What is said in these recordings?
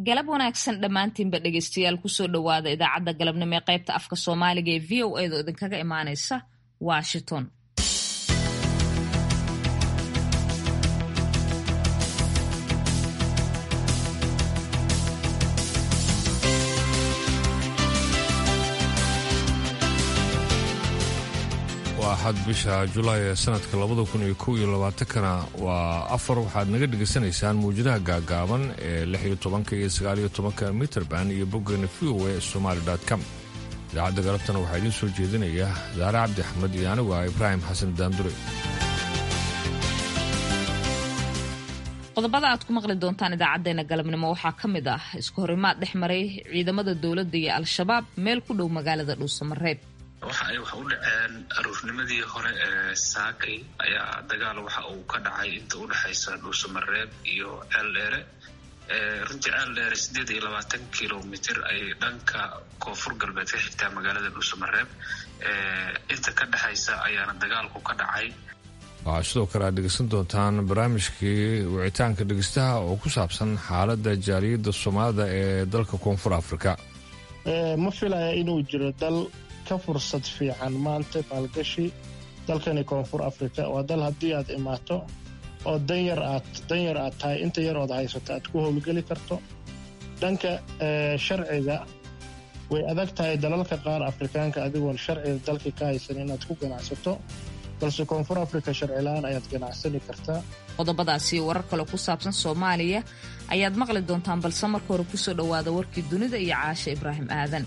galab wanaagsan dhammaantiinba dhegeystayaal kusoo dhowaada idaacadda galabnimo ee qaybta afka soomaaliga ee v o edo idinkaga imaaneysa washington waa axad bisha julaay ee sanadka labada kun iyo kow iyo labaatankana waa afar waxaad naga dhegaysanaysaan muwjadaha gaagaaban ee lix iyo tobanka iyo sagaaliyo tobanka mitrband iyo boggeena v o e somaali com idaacadda galabtana waxaa idiin soo jeedinaya daare cabdi axmed iyo anigu ah ibraahim xasan daandure qodobada aad ku maqli doontaan idaacadeena galabnimo waxaa ka mid ah isku horimaad dhex maray ciidamada dowladda iyo al-shabaab meel ku dhow magaalada dhuusamareeb waxa ay wax u dhaceen aruurnimadii hore ee saakay ayaa dagaal waxa uu ka dhacay inta u dhexaysa dhuusamareeb iyo ceeldheere runtii ceeldheere siddeed iyo labaatan kilomitr ay dhanka koonfur galbeed ka xigtaa magaalada dhuusamareeb inta ka dhexaysa ayaana dagaalku ka dhacay waxaa sidoo kale aad dhegeysan doontaan barnaamijkii wicitaanka dhegeystaha oo ku saabsan xaaladda jaaliyadda soomaalida ee dalka koonfur afrika ma filaya inuu jiro dal ka fursad fiican maanta maalgashi dalkani koonfur afrika waa dal haddii aad imaato oo danyar aad danyar aad tahay inta yar ood haysato aad ku howlgeli karto dhanka sharciga way adag tahay dalalka qaar afrikaanka adigoon sharciga dalka ka haysan inaad ku ganacsato balse koonfur afrika sharcilaan ayaad ganacsani kartaa qodobadaasi warar kale ku saabsan soomaaliya ayaad maqli doontaan balse marka hore kusoo dhowaada warkii dunida iyo caasha ibraahim aadan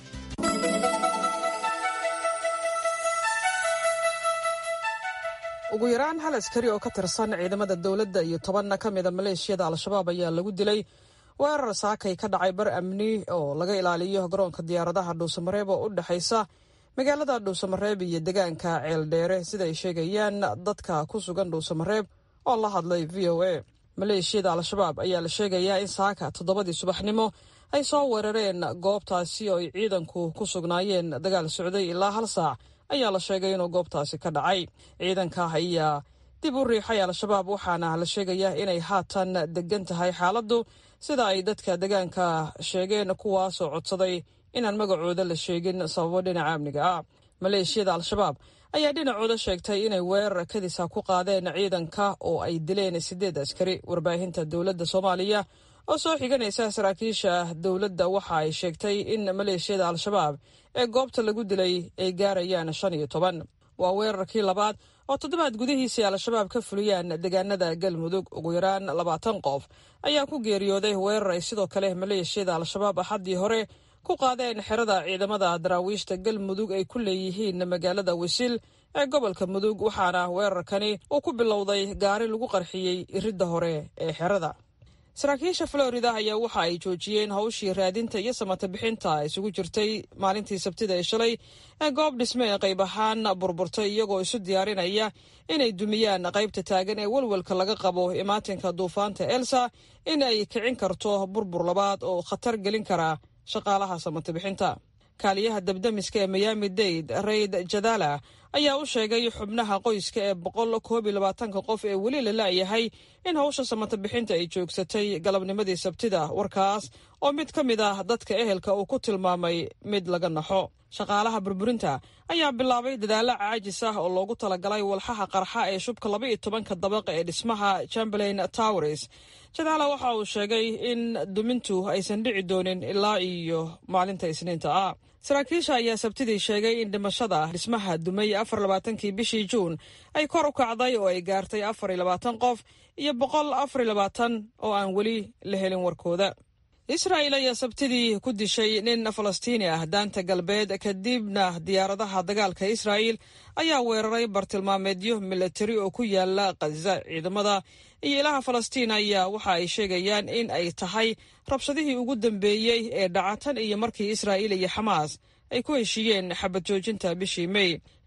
ugu yaraan hal askari oo ka tirsan ciidamada dowladda iyo tobanna ka mida maleeshiyada al-shabaab ayaa lagu dilay weerar saakay ka dhacay bar amni oo laga ilaaliyo garoonka diyaaradaha dhuusamareeb oo u dhexaysa magaalada dhuusamareeb iyo deegaanka ceeldheere sida ay sheegayaan dadka ku sugan dhuusamareeb oo la hadlay v o a maleeshiyada al-shabaab ayaa la sheegayaa in saaka toddobadii subaxnimo ay soo weerareen goobtaasi oo ay ciidanku ku sugnaayeen dagaal socday ilaa hal saac ayaa la sheegay inuu goobtaasi ka dhacay ciidanka ayaa dib u riixay al-shabaab waxaana la sheegayaa inay haatan degan tahay xaaladdu sida ay dadka deegaanka sheegeen kuwaasoo codsaday inaan magacooda la sheegin sababo dhinaca amniga ah maleeshiyada al-shabaab ayaa dhinacooda sheegtay inay weerar kadisa ku qaadeen ciidanka oo ay dileen siddeed askari warbaahinta dowladda soomaaliya oo soo xiganaysa saraakiisha dowladda waxa ay sheegtay in maleeshiyada al-shabaab ee goobta lagu dilay ay gaarayaan shan iyo toban waa weerarkii labaad oo toddobaad gudihiisii al-shabaab ka fuliyaan deegaanada galmudug ugu yaraan labaatan qof ayaa ku geeriyooday weerar ay sidoo kale maleeshiyada al-shabaab axaddii hore ku qaadeen xerada ciidamada daraawiishta galmudug ay ku leeyihiin magaalada wisil ee gobolka mudug waxaana weerarkani uu ku bilowday gaari lagu qarxiyey iridda hore ee xerada saraakiisha florida ayaa waxa ay joojiyeen hawshii raadinta iyo samata bixinta isugu jirtay maalintii sabtida ee shalay ee goob dhisme ee qayb ahaan burburtay iyagoo isu diyaarinaya inay dumiyaan qaybta taagan ee welwelka laga qabo imaatinka duufaanta elsa in ay kicin karto burbur labaad oo khatar gelin kara shaqaalaha samata bixinta kaaliyaha dabdamiska ee miyaami dade rayd jadala ayaa u sheegay xubnaha qoyska ee boqol koob iyo labaatanka qof ee weli la la'yahay in hawsha samata bixinta ay joogsatay galabnimadii sabtida warkaas oo mid ka mid ah dadka ehelka uu ku tilmaamay mid laga naxo shaqaalaha burburinta ayaa bilaabay dadaalo caajis ah oo loogu talagalay walxaha qarxa ee shubka laba iyo tobanka dabaqa ee dhismaha chamberlain towers jadaala waxa uu sheegay in dumintu aysan dhici doonin ilaa iyo maalinta isniinta ah saraakiisha ayaa sabtidii sheegay in dhimashada dhismaha dumay afar labaatankii bishii juun ay kor u kacday oo ay gaartay afar iyo labaatan qof iyo boqol afar iyo labaatan oo aan weli la helin warkooda israa'il ayaa sabtidii ku dishay nin falastiini ah daanta galbeed kadibna diyaaradaha dagaalka israa'il ayaa weeraray bartilmaameedyo milatari oo ku yaala khaza ciidamada iyo ilaha falastiin ayaa waxa ay sheegayaan in ay tahay rabshadihii ugu dambeeyey ee dhacatan iyo markii israa'iil iyo xamaas ay ku heshiiyeen xabad joojinta bishii mey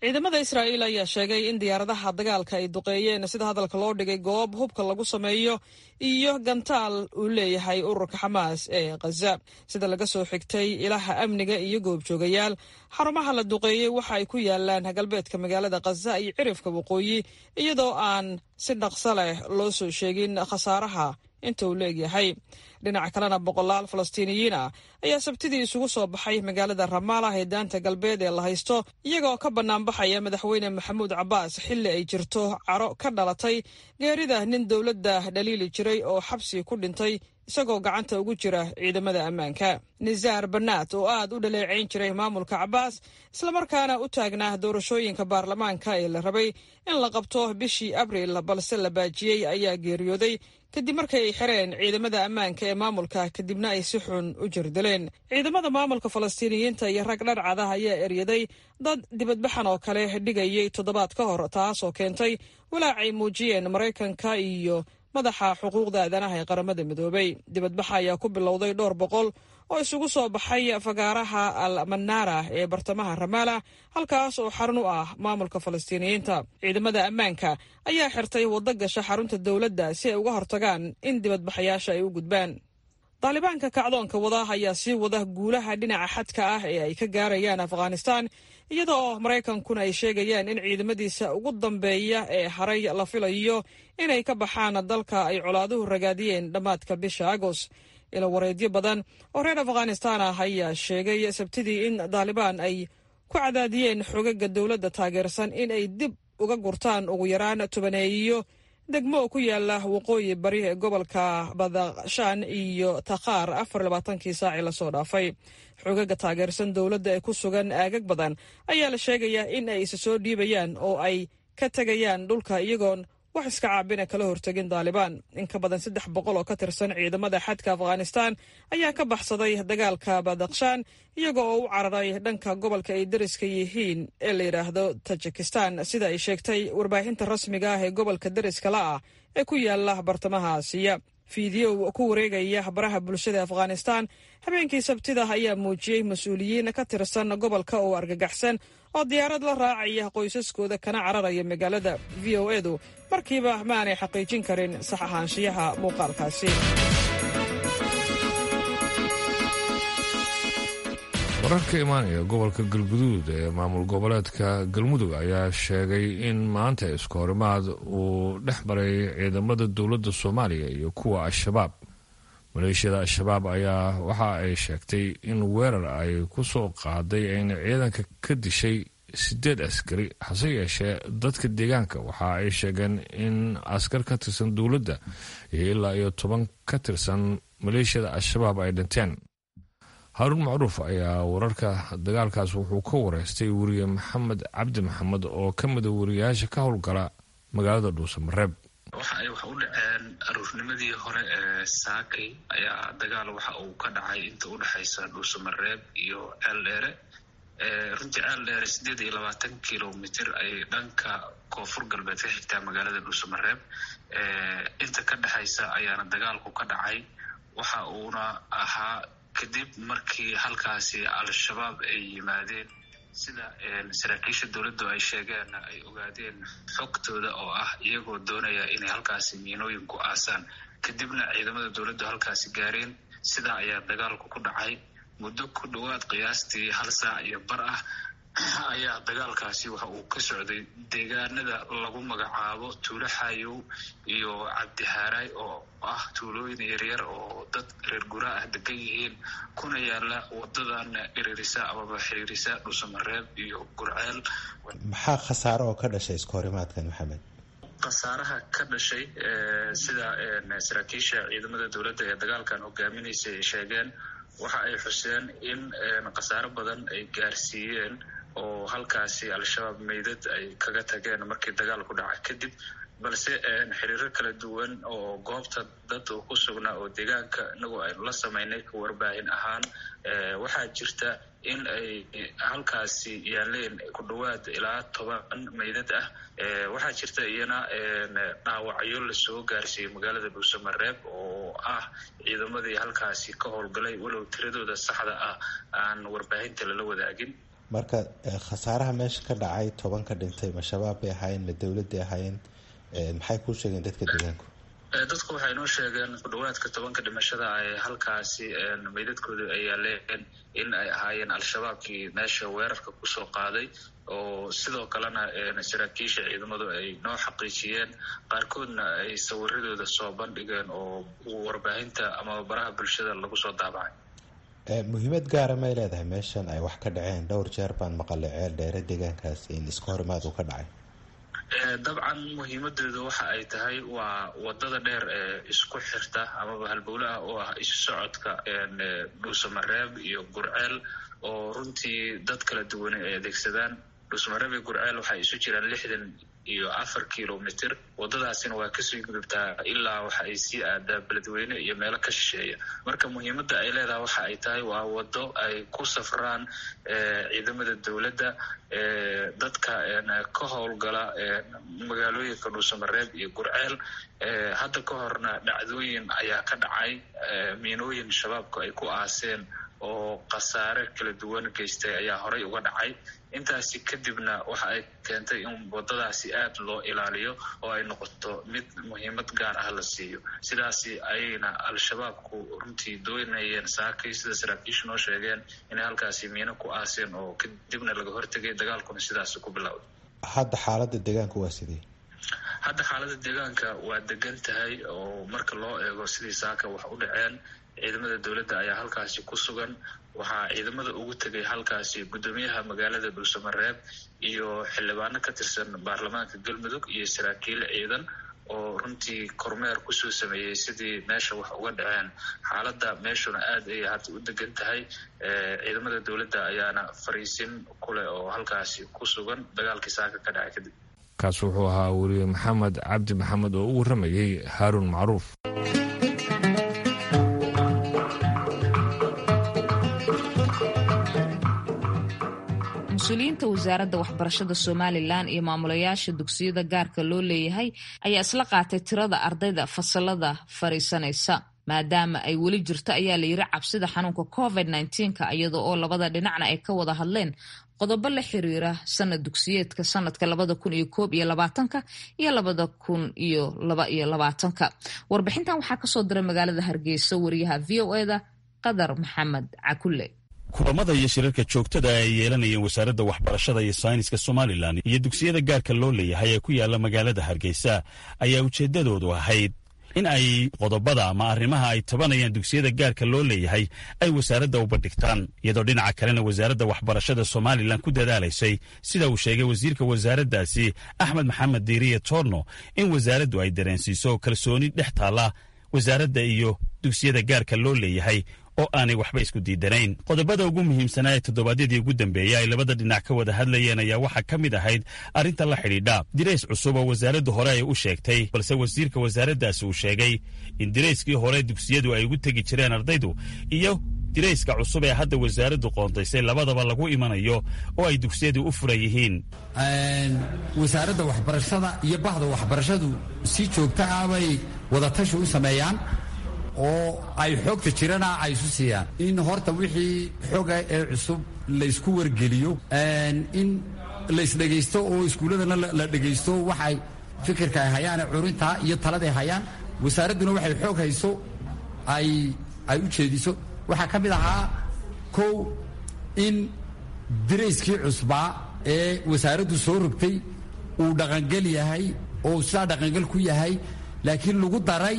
ciidamada israa'iil ayaa sheegay in diyaaradaha dagaalka ay duqeeyeen sida hadalka loo dhigay goob hubka lagu sameeyo iyo gantaal uu leeyahay ururka xamaas ee khaza sida laga soo xigtay ilaha amniga iyo goobjoogayaal xarumaha la duqeeyey waxa ay ku yaalaan galbeedka magaalada khaza iyo cirifka waqooyi iyadoo aan si dhaqso leh loo soo sheegin khasaaraha inta uu leegyahay dhinaca kalena boqolaal falastiiniyiin ah ayaa sabtidii isugu soo baxay magaalada ramaalah ee daanta galbeed ee la haysto iyagoo ka banaanbaxaya madaxweyne maxamuud cabbaas xilli ay jirto caro ka dhalatay geerida nin dowladda dhaliili jiray oo xabsi ku dhintay isagoo gacanta ugu jira ciidamada ammaanka nisaar banaat oo aad u dhaleecayn jiray maamulka cabbaas islamarkaana u taagnaa doorashooyinka baarlamaanka ee la rabay in la qabto bishii abriil balse la baajiyey ayaa geeriyooday kadib markay ay xireen ciidamada ammaanka ee maamulka kadibna ay si xun u jirdileen ciidamada maamulka falastiiniyiinta iyo rag dharcada ayaa eryaday dad dibadbaxan oo kale dhigayay toddobaad ka hor taasoo keentay walaacay muujiyeen maraykanka iyo madaxa xuquuqda aadanaha ee qaramada midoobay dibadbaxa ayaa ku bilowday dhowr boqol oo isugu soo baxay fagaaraha al manaara ee bartamaha ramaala halkaas oo xarun u ah maamulka falastiiniyiinta ciidamada ammaanka ayaa xirtay waddo gasha xarunta dowladda si ay uga hortagaan in dibadbaxayaasha ay u gudbaan daalibaanka kacdoonka wada ayaa sii wada guulaha dhinaca xadka ah ee ay ka gaarayaan afghanistaan iyada oo maraykankuna ay sheegayaan in ciidamadiisa ugu dambeeya ee haray la filayo inay ka baxaan dalka ay colaaduhu ragaadiyeen dhammaadka bisha agost ila wareedyo badan oo reer afghanistaan ah ayaa sheegay sabtidii in daalibaan ay ku cadaadiyeen xogaga dowladda taageersan in ay dib uga gurtaan ugu yaraan tobaneeyo degmo ku yaala waqooyi bari ee gobolka badakshaan iyo takhaar afar labaatankii saacii lasoo dhaafay xogaga taageersan dowladda ee ku sugan aagag badan ayaa la sheegayaa in ay isa soo dhiibayaan oo ay ka tegayaan dhulka iyagoon wax iska caabina kala hortegin daalibaan in ka badan saddex boqol oo ka tirsan ciidamada xadka afghanistaan ayaa ka baxsaday dagaalka badakshaan iyaga oo u cararay dhanka gobolka ay dariska yihiin ee la yidhaahdo tajikistan sida ay sheegtay warbaahinta rasmiga ah ee gobolka dariska la ah ee ku yaala bartamaha aasiya fiidiyow ku wareegaya baraha bulshada afghanistaan habeenkii sabtida ayaa muujiyey mas-uuliyiin ka tirsan gobolka oo argagaxsan oo diyaarad la raacaya qoysaskooda kana cararaya magaalada v o edu markiiba ma aanay xaqiijin karin sax ahaanshiyaha muuqaalkaasi wararka imaanaya gobolka galguduud ee maamul goboleedka galmudug ayaa sheegay in maanta iskahorimaad uu dhex maray ciidamada dowladda soomaaliya iyo kuwa al-shabaab maleeshiyada al-shabaab ayaa waxa ay sheegtay in weerar ay ku soo qaaday ayna ciidanka ka dishay sideed askari hase yeeshee dadka deegaanka waxa ay sheegeen in askar ka tirsan dowladda iyo ilaa iyo toban ka tirsan maleeshiyada al-shabaab ay dhinteen haaruun macruuf ayaa wararka dagaalkaas wuxuu ka wareystay weriye maxamed cabdi maxamed oo ka mida wariyayaasha ka howlgala magaalada dhuusamareeb waxa ay wax u dhaceen aruurnimadii hore ee saakay ayaa dagaal waxa uu ka dhacay inta u dhexaysa dhuusamareeb iyo ceeldheere runtii ceeldheere sideed iyo labaatan kilomitr ay dhanka koonfur galbeed ka xigtaa magaalada dhuusamareeb inta ka dhexaysa ayaana dagaalku ka dhacay waxa uuna ahaa kadib markii halkaasi al-shabaab ay yimaadeen sida saraakiisha dowladdu ay sheegeen ay ogaadeen xogtooda oo ah iyagoo doonaya inay halkaasi miinooyin ku aasaan kadibna ciidamada dowladdu halkaasi gaareen sidaa ayaa dagaalku ku dhacay muddo ku dhowaad qiyaastii hal saac iyo bar ah ayaa dagaalkaasi waxa uu ka socday deegaanada lagu magacaabo tuulo xaayow iyo cabdihaaraay oo ah tuulooyin yaryar oo dad reer guraa ah degan yihiin kuna yaala wadadan iririsa amaba xiriirisa dhuusamareeb iyo gurceel maxaa khasaaro oo ka dhashay iska horimaadkan maxamed khasaaraha ka dhashay sida saraakiisha ciidamada dowladda ee dagaalkan hogaaminaysa ay sheegeen waxa ay xuseen in khasaaro badan ay gaarsiiyeen oo halkaasi al-shabaab meydad ay kaga tageen markii dagaalku dhacay kadib balse xiriiro kala duwan oo goobta dad uu ku sugnaa oo deegaanka inagu aynu la samaynay ka warbaahin ahaan waxaa jirta in ay halkaasi yaaleen ku dhowaad ilaa toban meydad ah waxaa jirta iyana dhaawacyo lasoo gaarsiiyey magaalada dhuusamareeb oo ah ciidamadii halkaasi ka howlgalay walow tiradooda saxda ah aan warbaahinta lala wadaagin marka khasaaraha meesha ka dhacay toban ka dhintay ma shabaab bay ahaayeen ma dowladday ahaayeen maxay kuu sheegeen dadka deegaanku dadku waxay noo sheegeen ku dhawaadka tobanka dhimashada ay halkaasi meydadkooda ay yaaleen in ay ahaayeen al-shabaabkii meesha weerarka kusoo qaaday oo sidoo kalena saraakiisha ciidamadu ay noo xaqiijiyeen qaarkoodna ay sawiradooda soo bandhigeen oo warbaahinta ama baraha bulshada lagu soo daabacay muhiimad gaara may leedahay meeshan ay wax ka dhaceen dhowr jeer baan maqalay ceel dheere deegaankaas in iska horimaad uu ka dhacay dabcan muhiimadeedu waxa ay tahay waa wadada dheer ee isku xirta amaba halbowlaha oo ah isu socodka dhuusamareeb iyo gurceel oo runtii dad kala duwane ay adeegsadaan dhuusamareeb iyo gurceel waxay isu jiraan lixdan iyo afar kilomitr wadadaasina waa kasii gudubtaa ilaa waxa ay sii aadaa beledweyne iyo meelo ka shisheeya marka muhiimadda ay leedahay waxa ay tahay waa wado ay ku safraan ciidamada dowladda dadka ka howlgala magaalooyinka dhuusamareeb iyo gurceel hadda ka horna dhacdooyin ayaa ka dhacay miinooyin shabaabku ay ku aaseen oo khasaare kala duwan geystay ayaa horey uga dhacay intaasi kadibna waxa ay keentay in wadadaasi aad loo ilaaliyo oo ay noqoto mid muhiimad gaar ah la siiyo sidaasi ayayna al-shabaabku runtii doonayeen saakay sida saraakiishu noo sheegeen inay halkaasi miino ku aaseen oo kadibna laga hortegay dagaalkuna sidaasi ku bilowday hadda xaalada deegaanku waa sidii hadda xaalada deegaanka waa degan tahay oo marka loo eego sidii saaka wax u dhaceen ciidamada dowladda ayaa halkaasi ku sugan waxaa ciidamada ugu tegay halkaasi guddoomiyaha magaalada dhuusamareeb iyo xildhibaano ka tirsan baarlamaanka galmudug iyo saraakiil ciidan oo runtii kormeer kusoo sameeyey sidii meesha wax uga dhaceen xaaladda meeshuna aad ayay hadda u degan tahay ciidamada dowladda ayaana fariisin kuleh oo halkaasi ku sugan dagaalkii saaka ka dhacay kadib kaas wuxuu ahaa weriye maxamed cabdi maxamed oo u warramayey haaruun macruuf mas-uuliyiinta wasaaradda waxbarashada somalilan iyo maamulayaasha dugsiyada gaarka loo leeyahay ayaa isla qaatay tirada ardayda fasalada fadhiisanaysa maadaama ay weli jirto ayaa la yiri cabsida xanuunka covid nka iyada oo labada dhinacna ay ka wada hadleen qodobo la xiriira sanad dugsiyeedka sanadka labada kun iyo koob iyo labaatanka iyo labada kun iyo laba iyo labaatanka warbixintan waxaa kasoo diray magaalada hargeysa wariyaha v o eda qadar maxamed cakulle kulamada iyo shirarka joogtada ay yeelanayeen wasaaradda waxbarashada iyo sayniska somalilan iyo dugsiyada gaarka loo leeyahay ee ku yaala magaalada hargeysa ayaa ujeeddadoodu ahayd in ay qodobada ama arrimaha ay tabanayaan dugsiyada gaarka loo leeyahay ay wasaaradda u bandhigtaan iyadoo dhinaca kalena wasaaradda waxbarashada somalilan ku dadaalaysay sida uu sheegay wasiirka wasaaraddaasi axmed maxamed diiriye torno in wasaaraddu ay dareensiiso kalsooni dhex taalla wasaaradda iyo dugsiyada gaarka loo leeyahay oo aanay waxba isku diidanayn qodobada ugu muhiimsanaa ee toddobaadyadii ugu dambeeyey ay labada dhinac ka wada hadlayeen ayaa waxaa ka mid ahayd arrinta la xidhiidha dirays cusub oo wasaaraddu hore ay u sheegtay balse wasiirka wasaaraddaasi uu sheegay in dirayskii hore dugsiyadu ay ugu tegi jireen ardaydu iyo dirayska cusub ee hadda wasaaraddu qoontaysay labadaba lagu imanayo oo ay dugsiyadu u furan yihiin wasaaradda waxbarashada iyo bahda waxbarashadu si joogta ah bay wadatashi u sameeyaan oo ay xoogta jirana ay isu siiyaan in horta wixii xoga ee cusub laysku wargeliyo in laysdhegaysto oo iskuulladana la dhegaysto waxay fikirka ay hayaane curinta iyo taladay hayaan wasaaradduna waxay xoog hayso ay ay u jeediso waxaa ka mid ahaa kow in dirayskii cusbaa ee wasaaraddu soo rogtay uu dhaqangel yahay oo sidaa dhaqangel ku yahay laakiin lagu daray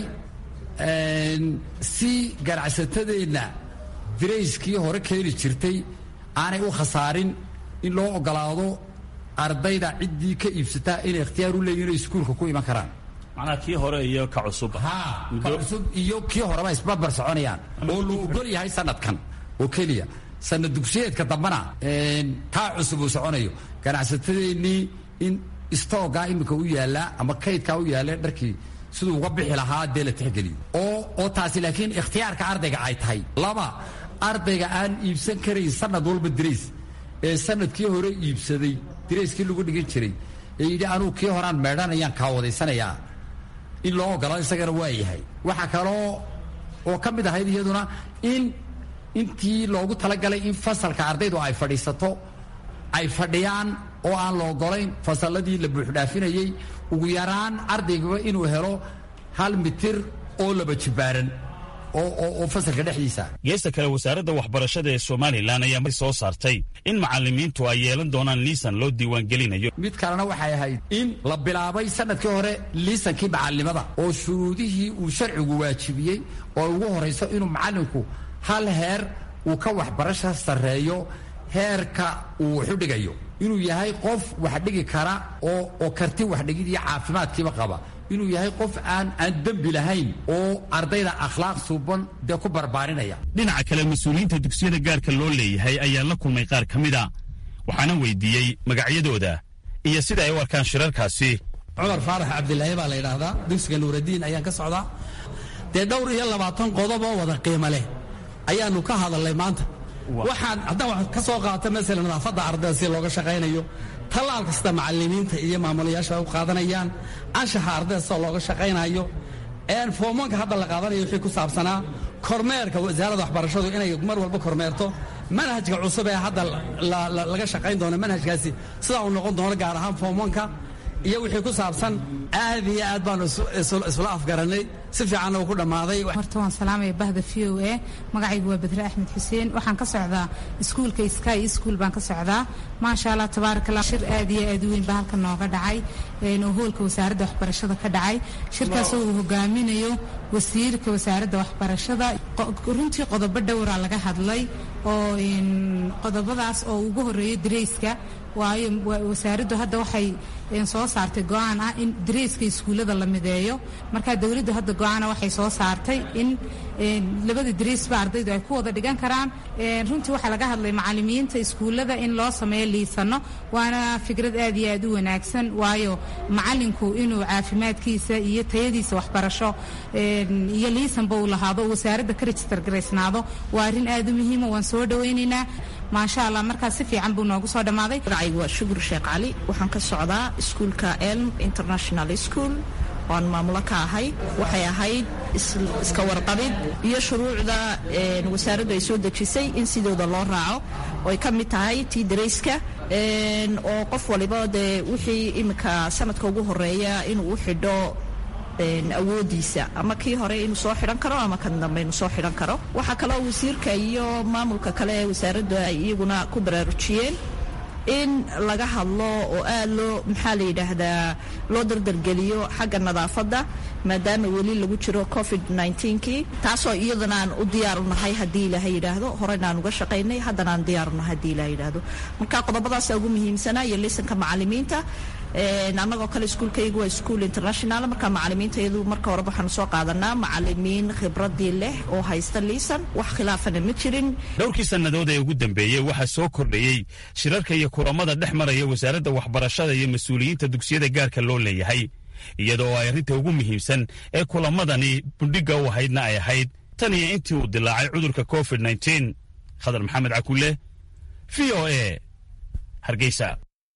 si ganacsatadeenna dirayskii hore keeni jirtay aanay u khasaarin in loo ogolaado ardayda ciddii ka iibsataa inay ikhtiyaar u leeyihin inay iskuulka ku iman karaan macnaha kii hore iyo ka cusub ha ka cusub iyo kii horeba isbarbar soconayaan oo la ogol yahay sanadkan oo keliya sanad dugsiyeedka dambana kaa cusub uu soconayo ganacsatadeennii in istoogaa iminka u yaallaa ama kaydkaa u yaalla dharkii siduu uga bixi lahaa dee la tixgeliyo oo oo taasi laakiin ikhtiyaarka ardayga ay tahay laba ardayga aan iibsan karayn sanad walba dirays ee sanadkii hore iibsaday dirayskii lagu dhigan jiray ee yidhi anugu kii horaan meedhanayaan kaawadaysanayaa in loo ogolado isagana waa yahay waxaa kaloo oo ka mid ahayd iyaduna in intii loogu talagalay in fasalka ardaydu ay fadhiisato ay fadhiyaan oo aan la ogolayn fasalladii la buuxdhaafinayey ugu yaraan ardaygaba inuu helo hal mitir oo laba jibaaran oo fasalka dhexdiisa geesta kale wasaaradda waxbarashada ee somalilan ayaa mar soo saartay in macallimiintu ay yeelan doonaan liisan loo diiwaangelinayo mid kalena waxay ahayd in la bilaabay sanadkii hore liisankii macallimada oo shuruudihii uu sharcigu waajibiyey oo ugu horayso inuu macallinku hal heer uu ka waxbarasha sarreeyo heerka uu waxu dhigayo inuu yahay qof wax dhigi kara oo karti waxdhigid iyo caafimaadkiiba qaba inuu yahay qof aan aan dembi lahayn oo ardayda akhlaaq suuban dee ku barbaarinaya dhinaca kale mas-uuliyiinta dugsiyada gaarka loo leeyahay ayaa la kulmay qaar ka mid a waxaana weydiiyey magacyadooda iyo sida ay u arkaan shirarkaasi cumar faarax cabdilaahi baa la yidhaahdaa dugsiga nuuradiin ayaan ka socdaa dee dhowr iyo labaatan qodob oo wada qiimo leh ayaannu ka hadalnay maanta waxaan haddaan wax ka soo qaata masala nadaafadda ardayda si looga shaqaynayo tallaal kasta macallimiinta iyo maamulayaasha u qaadanayaan anshaxa ardayda sida looga shaqaynayo foomanka hadda la qaadanayo wixii ku saabsanaa kormeerka wasaaradda waxbarashadu inay mar walba kormeerto manhajka cusub ee hadda laga shaqayn doono manhajkaasi sidaa uu noqon doono gaar ahaan foomanka iyo wixii ku saabsan aad iyo aad baanu isla afgaranay si fiicanna uu ku dhammaaday horta waan salaamaya bahda v o a magacaygu waa badre axmed xuseen waxaan ka socdaa iskuulka sky ischool baan ka socdaa maasha allah tabaarak allah shir aad iyo aad u weyn baa halkan nooga dhacay oo hoolka wasaaradda waxbarashada ka dhacay shirkaasoo uu hogaaminayo wasiirka wasaaradda waxbarashada runtii qodobo dhowraa laga hadlay oo qodobadaas oo ugu horeeyo dareyska waayo wasaaraddu hadda waxay soo saartay go-aan ah in dareyska iskuullada la mideeyo marka dowladdu hadda go-aana waxay soo saartay in labada dareysba ardaydu ay ku wada dhigan karaan runtii waxaa laga hadlay macallimiinta iskuullada in loo sameeyo liisano waana fikrad aad iyo aad u wanaagsan waayo macallinku inuu caafimaadkiisa iyo tayadiisa waxbarasho iyo liisanba uu lahaado wasaaradda ka register garaysnaado waa arrin aad u muhiima waan soo dhawaynaynaa maasha allah markaas si fiican buu noogu soo dhammaaday magacaygu waa shukur sheekh cali waxaan ka socdaa iskuulka elm international school oan maamulo ka ahay waxay ahayd iska warqabid iyo shuruucda wasaaraddu ay soo dejisay in sidooda loo raaco oo ay ka mid tahay tii darayska oo qof waliba dee wixii iminka sanadka ugu horeeya inuu u xidho awoodiisa ama kii hore inuu soo xidhan karo ama kan dambe inuu soo xidhan karo waxaa kaloo wasiirka iyo maamulka kale ee wasaaraddu ay iyaguna ku baraarujiyeen in laga hadlo oo aad loo maxaa la yidhaahdaa loo dardargeliyo xagga nadaafadda maadaama weli lagu jiro covid kii taasoo iyadana aan u diyaar u nahay haddii ilaaha yidhaahdo horena aan uga shaqaynay haddana aan diyaar u nahay haddii ilaha yidhaahdo marka qodobadaasa ugu muhiimsanaa iyo lisanka macallimiinta annagoo kale iskuulkaygu waa iskuol international marka macallimiinta iyadu marka horeba waxaanu soo qaadanaa macallimiin khibradii leh oo haysta liisan wax khilaafana ma jirin dhowrkii sannadood ee ugu dambeeyey waxaa soo kordhayey shirarka iyo kulamada dhex maraya wasaaradda waxbarashada iyo mas-uuliyiinta dugsiyada gaarka loo leeyahay iyadoo ay arrinta ugu muhiimsan ee kulamadani bundhigga u ahaydna ay ahayd tan iyo intii uu dilaacay cudurka covid khadar maxamed cakulle v o a hargeysa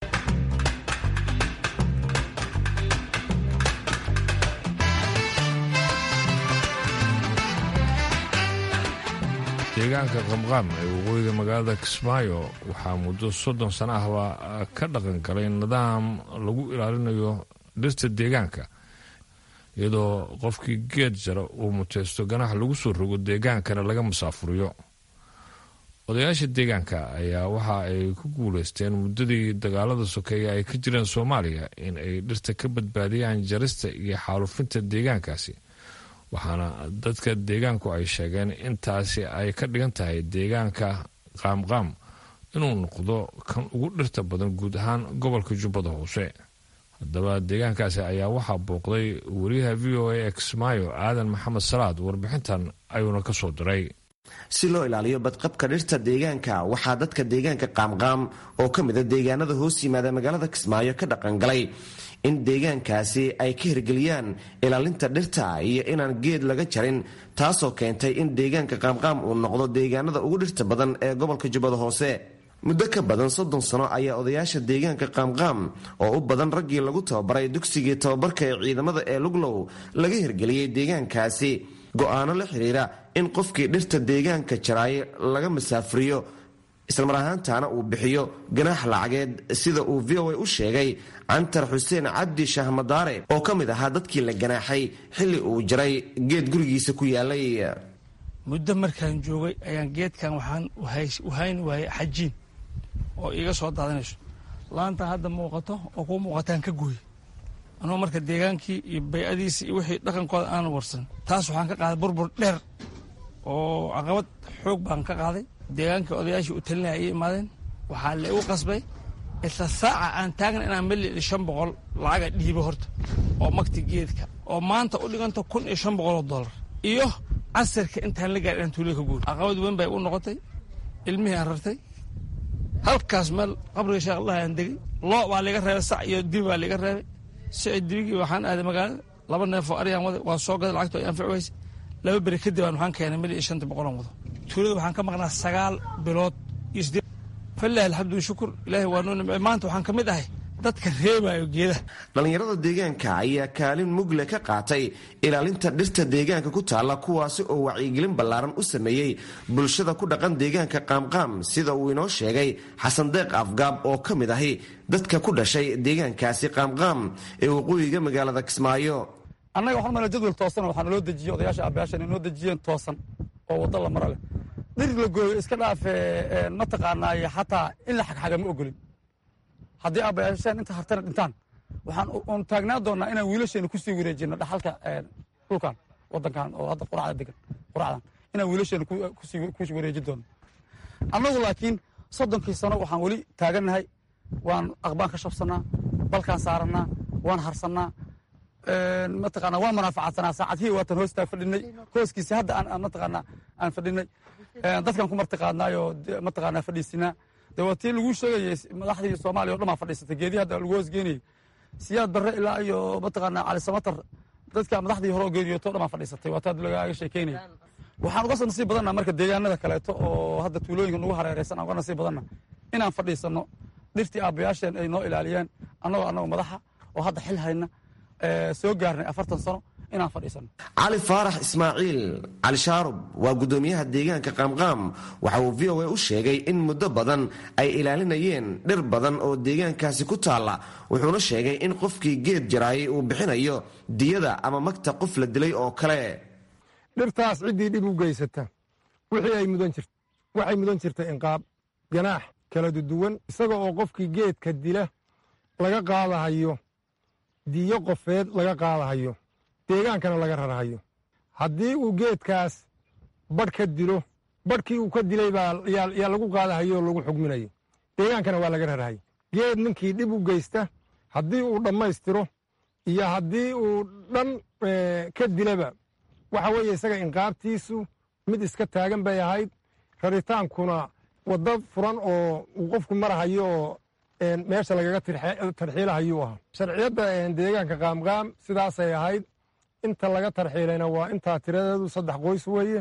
deegaanka qamqaam ee waqooyiga magaalada kismaayo waxaa muddo soddon sano ahba ka dhaqan galay nidaam lagu ilaalinayo dhirta deegaanka iyadoo qofkii geed jara uu muteysto ganax lagu soo rogo deegaankana laga musaafuriyo odayaasha deegaanka ayaa waxa ay ku guuleysteen muddadii dagaalada sokeeye ay ka jireen soomaaliya in ay dhirta ka badbaadiyaan jarista iyo xaalufinta deegaankaasi waxaana dadka deegaanku ay sheegeen intaasi ay ka dhigan tahay deegaanka qaamqaam inuu noqdo kan ugu dhirta badan guud ahaan gobolka jubbada hoose haddaba deegaankaasi ayaa waxaa booqday wariyaha v o a ee kismaayo aadan maxamed salaad warbixintan ayuuna ka soo diray si loo ilaaliyo badqabka dhirta deegaanka waxaa dadka deegaanka qaamqaam oo ka mida deegaanada hoos yimaada magaalada kismaayo ka dhaqangalay in deegaankaasi ay ka hirgeliyaan ilaalinta dhirta iyo inaan geed laga jarin taasoo keentay in deegaanka qaamqaam uu noqdo deegaanada ugu dhirta badan ee gobolka jubbada hoose muddo ka badan soddon sano ayaa odayaasha deegaanka qaamqaam oo u badan raggii lagu tababaray dugsigii tababarka ee ciidamada ee luglow laga hirgeliyey deegaankaasi go-aano la xiriira in qofkii dhirta deegaanka jaraaye laga masaafuriyo islamar ahaantaana uu bixiyo ganaax lacageed sida uu v o a u sheegay cantar xuseen cabdi shahmadaare oo ka mid ahaa dadkii la ganaaxay xilli uu jaray geed gurigiisa ku yaalay muddo markaan joogay ayaan geedkan waxaan wahayn waayay xajiin oo iiga soo daadanayso laanta hadda muuqato oo kuu muuqataan ka gooy anuu marka deegaankii iyo baycadiisi iyo wixii dhaqankooda aanan warsan taas waxaan ka qaaday burbur dheer oo caqabad xoog baan ka qaaday deegaankii odayaashii u talinaya ay imaadeen waxaa la igu qasbay isla saaca aan taagna inaan mali shan boqol lacaga dhiibo horta oo magti geedka oo maanta u dhiganta kun iyo shan boqol oo dollar iyo casirka intaan la gaadhin inaan tuulada ka guuri caqabad weyn bay u noqotay ilmihii aan rartay halkaas meel qabriga sheekh allah aan degay loo baa liga reebay sac iyo dibi baa liga reebay sicid dibigii waxaan aaday magaalada laba neef oo aryaan waday waa soo gaday lacagto ay anfici weyse laba beri kadib aan waxaan keenay mil iyo shanta boqolan wado tuulada waxaan ka maqnaa sagaal bilood iyo siddeed falilahi alxamdu shukur ilaahay waa noo nimcey maanta waxaan ka mid ahay dadka reebayo geedaha dhallinyarada deegaanka ayaa kaalin mugle ka qaatay ilaalinta dhirta deegaanka ku taalla kuwaasi oo wacyigelin ballaaran u sameeyey bulshada ku dhaqan deegaanka qaamqaam sida uu inoo sheegay xasan deeq afgaab oo ka mid ahi dadka ku dhashay deegaankaasi qaamqaam ee waqooyiga magaalada kismaayo annaga waxaan mala jadwal toosan waxaa naloo dejiyey odayaasha aabbayaashan inoo dejiyeen toosan oo waddo la maro leh dhir la gooyo iska dhaafe mataqaanaaye xataa in la xagxaga ma ogolin haddii aabbayaasheen inta hartana dhintaan waxaan un taagnaa doonnaa inaan wiilasheena kusii wareejino dhaxalka dhulkan waddankan oo hadda quracda degan quracdan inaan wiilasheena kusii wareejin doonno annagu laakiin soddonkii sano waxaan weli taagannahay waan aqbaan ka shabsannaa balkaan saarannaa waan harsannaa mataqaanaa waan manaafacaadsanaa saacadhii waatan hoostaa fadhinay hooskiisi hadda aan mataqaanaa aan fadhinay dadkan ku martiqaadnaayoo mataqaanaa fadhiisinaa de waa tii laguu sheegayey madaxdii soomaaliya o dhan baa fadhiisatay geedii hadda lagu hoosgeenayey siyaad barre ilaa iyo mataqaanaa cali samatar dadka madaxdii hore oo geeriyooto o dhan baa fadhiisatay waa taa lagaaga sheekeynaya waxaan uga nasiib badanna marka deegaanada kaleeto oo hadda tuulooyinka nagu hareeraysan aan uga nasiib badanna inaan fadhiisanno dhirtii aabbayaasheen ay noo ilaaliyeen annagoo annagoo madaxa oo hadda xil hayna soo gaarnay afartan sano inaan fadhiisano cali faarax ismaaciil cali shaarub waa guddoomiyaha deegaanka qaamqaam waxa uu v o a u sheegay in muddo badan ay ilaalinayeen dhir badan oo deegaankaasi ku taalla wuxuuna sheegay in qofkii geed jaraayay uu bixinayo diyada ama magta qof la dilay oo kale dhirtaas ciddii dhib u geysata wixii ay mudan jirta waxay mudan jirta inqaab ganaax kala duduwan isaga oo qofkii geedka dila laga qaadahayo diyo qofeed laga qaadahayo deegaankana laga rarhayo haddii uu geedkaas badh ka dilo badhkii uu ka dilay baa yaa lagu qaadahayo oo lagu xugminayo deegaankana waa laga rarhayo geed ninkii dhib u geysta haddii uu dhammaystiro iyo haddii uu dhan ka dilaba waxa weeye isaga inqaabtiisu mid iska taagan bay ahayd raritaankuna waddo furan oo uu qofku marahayo oo meesha lagaga tarxiilahayuu ahaa sharciyadda deegaanka qaamqaam sidaasay ahayd inta laga tarxiilayna waa intaa tiradeedu saddex qoys weeye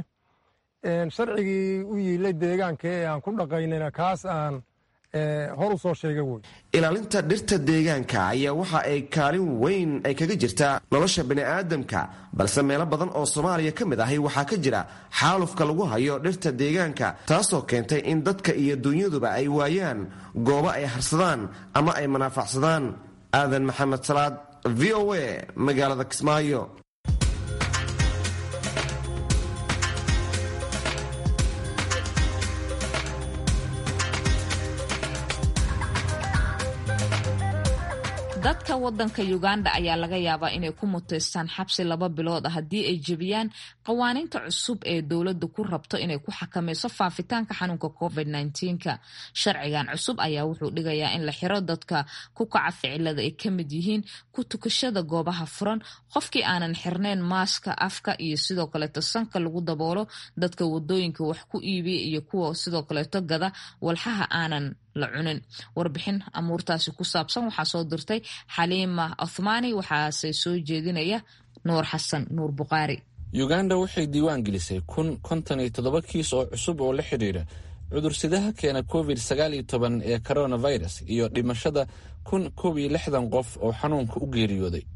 sharcigii u yiilay deegaanka ee aan ku dhaqaynayna kaas aan hor u soo sheega wey ilaalinta dhirta deegaanka ayaa waxa ay kaalin weyn ay kaga jirtaa nolosha bani'aadamka balse meelo badan oo soomaaliya ka mid ahi waxaa ka jira xaalufka lagu hayo dhirta deegaanka taasoo keentay in dadka iyo dunyaduba ay waayaan goobo ay harsadaan ama ay manaafacsadaan aadan maxamed salaad v o a magaalada kismaayo dadka wadanka uganda ayaa laga yaabaa inay ku muteystaan xabsi laba bilood ah haddii ay jebiyaan qawaaniinta cusub ee dowladda ku rabto inay ku xakamayso faafitaanka xanuunka covid -19ka sharcigan cusub ayaa wuxuu dhigayaa in la xiro dadka ku kaca ficilada ay ka mid yihiin ku tukashada goobaha furan qofkii aanan xirnayn maaska afka iyo sidoo kaleeto sanka lagu daboolo dadka wadooyinka wax ku iibiya iyo kuwa sidoo kaleeto gada walxaha aanan la cunin warbixin amuurtaasi ku saabsan waxaa soo dirtay xaliima othmani waxaase soo jeedinaya nuur xasan nuur buqaari uganda waxay diiwaan gelisay kun konton iyo toddoba kiis oo cusub oo la xidhiidha cudursidaha keena covid sagaal iyo toban ee coronavirus iyo dhimashada kun koob iyo lixdan qof oo xanuunka u geeriyooday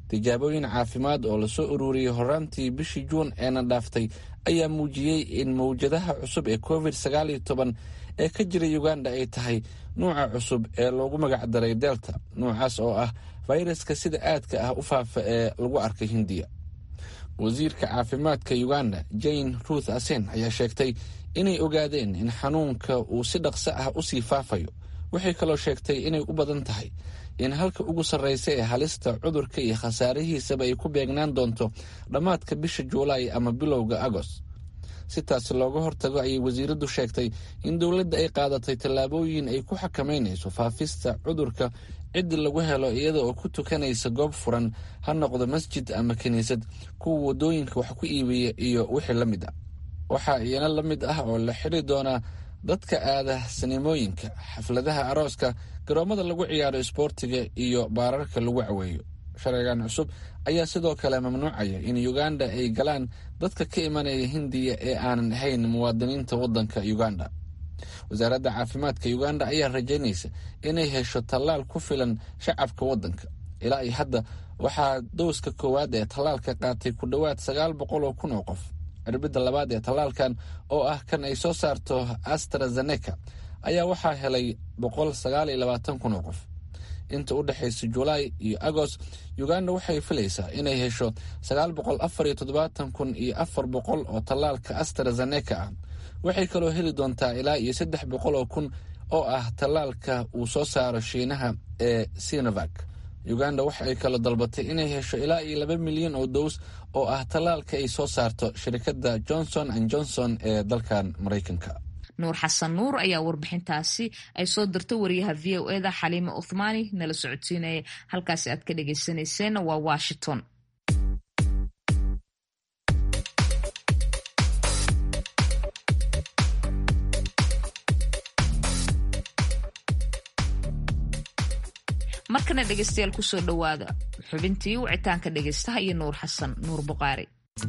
tijaabooyin caafimaad oo lasoo ururiyey horaantii bishii juun eena dhaaftay ayaa muujiyey in mawjadaha cusub ee covid sagaal iyo toban ee ka jira uganda ay tahay nuuca cusub ee loogu magacdaray delta nuucaas oo ah fayraska sida aadka ah u faafa ee lagu arkay hindiya wasiirka caafimaadka uganda jane ruth asen ayaa sheegtay inay ogaadeen in xanuunka uu si dhaqso ah u sii faafayo waxay kaloo sheegtay inay u badan tahay in halka ugu sarreysa ee halista cudurka iyo khasaarihiisaba ay ku beegnaan doonto dhammaadka bisha juulaay ama bilowga agost si taasi looga hortago ayay wasiiraddu sheegtay in dowladda ay qaadatay tallaabooyin ay ku xakameynayso faafista cudurka ciddi lagu helo iyada oo ku tukanaysa goob furan ha noqdo masjid ama kiniisad kuwa waddooyinka wax ku iibiya iyo wixii la mid ah waxaa iyana la mid ah oo la xiri doonaa dadka aada sinimooyinka xafladaha arooska garoommada lagu ciyaaro isboortiga iyo baararka lagu caweeyo sharcigan cusub ayaa sidoo kale mamnuucaya in uganda ay galaan dadka ka imanaya hindiya ee aanan ahayn muwaadiniinta waddanka uganda wasaaradda caafimaadka uganda ayaa rajaynaysa inay hesho tallaal ku filan shacabka waddanka ilaa iyo hadda waxaa dowska koowaad ee tallaalka qaatay ku dhowaad sagaal boqol oo kun oo qof cirbidda labaad ee tallaalkan oo ah kan ay soo saarto astrazeneca ayaa waxaa helay boqol sagaal iyo labaatan kun oo qof inta u dhexaysa julaay iyo agost uganda waxay filaysaa inay hesho sagaal boqol afar iyo toddobaatan kun iyo afar boqol oo tallaalka astrazeneca ah waxay kaloo heli doontaa ilaa iyo saddex boqol oo kun oo ah tallaalka uu soo saaro shiinaha ee sinovac uganda waxa ay kaloo dalbatay inay hesho ilaa iyo laba milyan oo dows oo ah tallaalka ay soo saarto shirkadda johnson and johnson ee dalkan maraykanka nuur xasan nuur ayaa warbixintaasi ay soo dirta wariyaha v o eda xaliime uthmaani nala socodsiinaya halkaasi aad ka dhagaysanayseen waa washington markana dhegeystayaal kusoo dhowaada xubintii wicitaanka dhegeystaha iyo nuur xasan nuur buqaari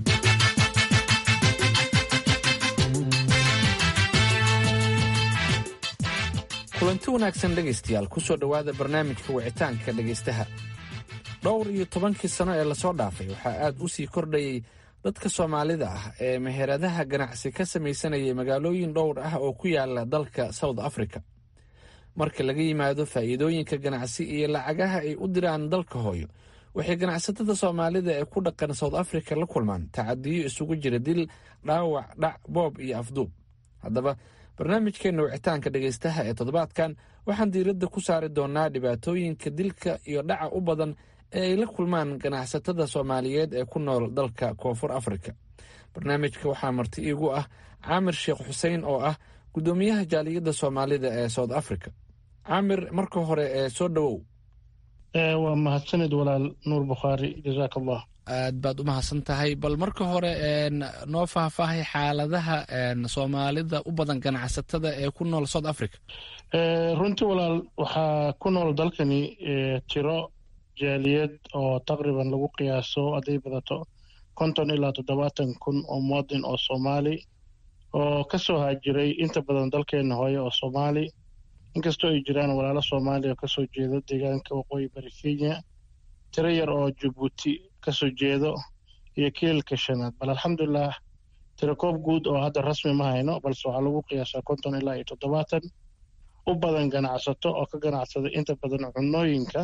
kulanti wanaagsan dhegaystayaal kusoo dhowaada barnaamijka wicitaanka dhegaystaha dhowr iyo tobankii sano ee lasoo dhaafay waxaa aad u sii kordhayay dadka soomaalida ah ee meheradaha ganacsi ka samaysanayay magaalooyin dhowr ah oo ku yaala dalka south africa marka laga yimaado faa'iidooyinka ganacsi iyo lacagaha ay u diraan dalka hooyo waxay ganacsatada soomaalida ee ku dhaqan south africa la kulmaan tacadiyo isugu jira dil dhaawac dhac boob iyo afduub haddaba barnaamijkeenna wicitaanka dhegaystaha ee toddobaadkan waxaan diiradda ku saari doonaa dhibaatooyinka dilka iyo dhaca u badan ee ay la kulmaan ganacsatada soomaaliyeed ee ku nool dalka koonfur afrika barnaamijka waxaa marti iigu ah caamir sheekh xuseen oo ah guddoomiyaha jaaliyadda soomaalida ee south africa caamir marka hore ee soo dhowow waa mahadsanid walaal nuur bukhaari jazaak allah aad baad u mahadsan tahay bal marka hore noo faahfaahay xaaladaha soomaalida u badan ganacsatada ee ku nool south africa runtii walaal waxaa ku nool dalkani tiro jaaliyad oo taqriban lagu qiyaaso hadday badato konton ilaa toddobaatan kun oo muwadin oo soomaali oo ka soo haajiray inta badan dalkeena hooye oo soomaali inkastoo ay jiraan walaalo soomaaliya oo kasoo jeeda deegaanka waqooyi bari kenya tiro yar oo jabuuti kasoo jeedo iyo kiilka shanaad bal alxamdulilah tirakoob guud oo hadda rasmi ma hayno balse waxaa lagu qiyaasaa konton ilaa iyo toddobaatan u badan ganacsato oo ka ganacsada inta badan cunooyinka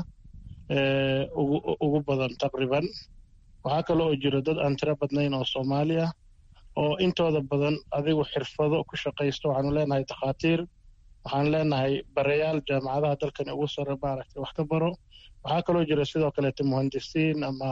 ugu badan taqriban waxaa kale oo jira dad aan tiro badnayn oo soomaali ah oo intooda badan adigu xirfado ku shaqaysta waxaanu leenahay dakhaatiir waxaan leenahay barayaal jaamacadaha dalkani ugu sare maaragtay wax ka baro waxaa kaloo jira sidoo kaleete muhandisiin ama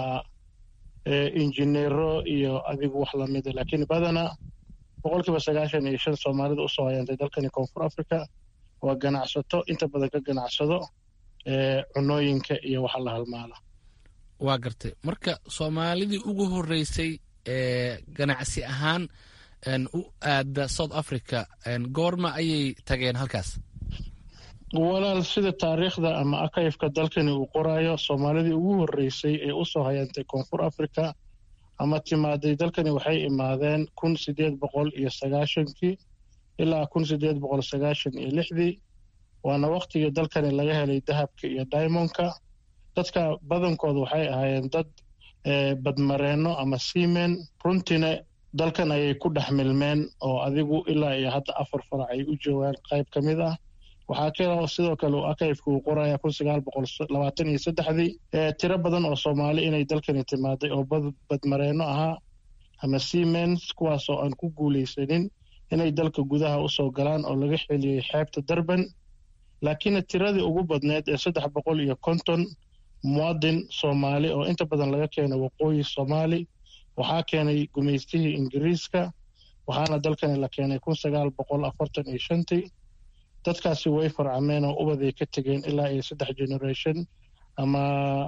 injineero iyo adigu wax lamida laakiin badana boqolkiiba sagaashan iyo shan soomaalida usoo hayaantay dalkani koonfur africa waa ganacsato inta badan ka ganacsado cunooyinka iyo waxa la halmaala waa gartay marka soomaalidii ugu horeysay ee ganacsi ahaan u aada south africa goorma ayay tageen halkaas walaal sida taariikhda ama akayfka dalkani uu qoraayo soomaalidii ugu horeysay ee usoo hayaantay koonfur africa ama timaaday dalkani waxay imaadeen kun sideed boqol iyo sagaashankii ilaa kun sideed boqol sagaashan iyo lixdii waana waktigii dalkani laga helay dahabka iyo diamondka dadka badankooda waxay ahaayeen dad badmareenno ama seamen runtiina dalkan ayay ku dhex milmeen oo adigu ilaa iyo hadda afar farac ay u joogaan qayb ka mid ah waxaa kaloo sidoo kale uu akayfka uu qoraya kun sagaal boqol labaatan iyo saddexdii tiro badan oo soomaali inay dalkani timaaday oo badmareenno ahaa ama seamens kuwaasoo aan ku guulaysanin inay dalka gudaha usoo galaan oo laga xeliyey xeebta darban laakiinna tiradii ugu badneed ee saddex boqol iyo konton muwadin soomaali oo inta badan laga keenay waqooyi soomaali waxaa keenay gumaystihii ingiriiska waxaana dalkani la keenay kun sagaal boqol afartan iyo shantii dadkaasi way farcameen oo ubaday ka tegeen ilaa iyo saddex generation ama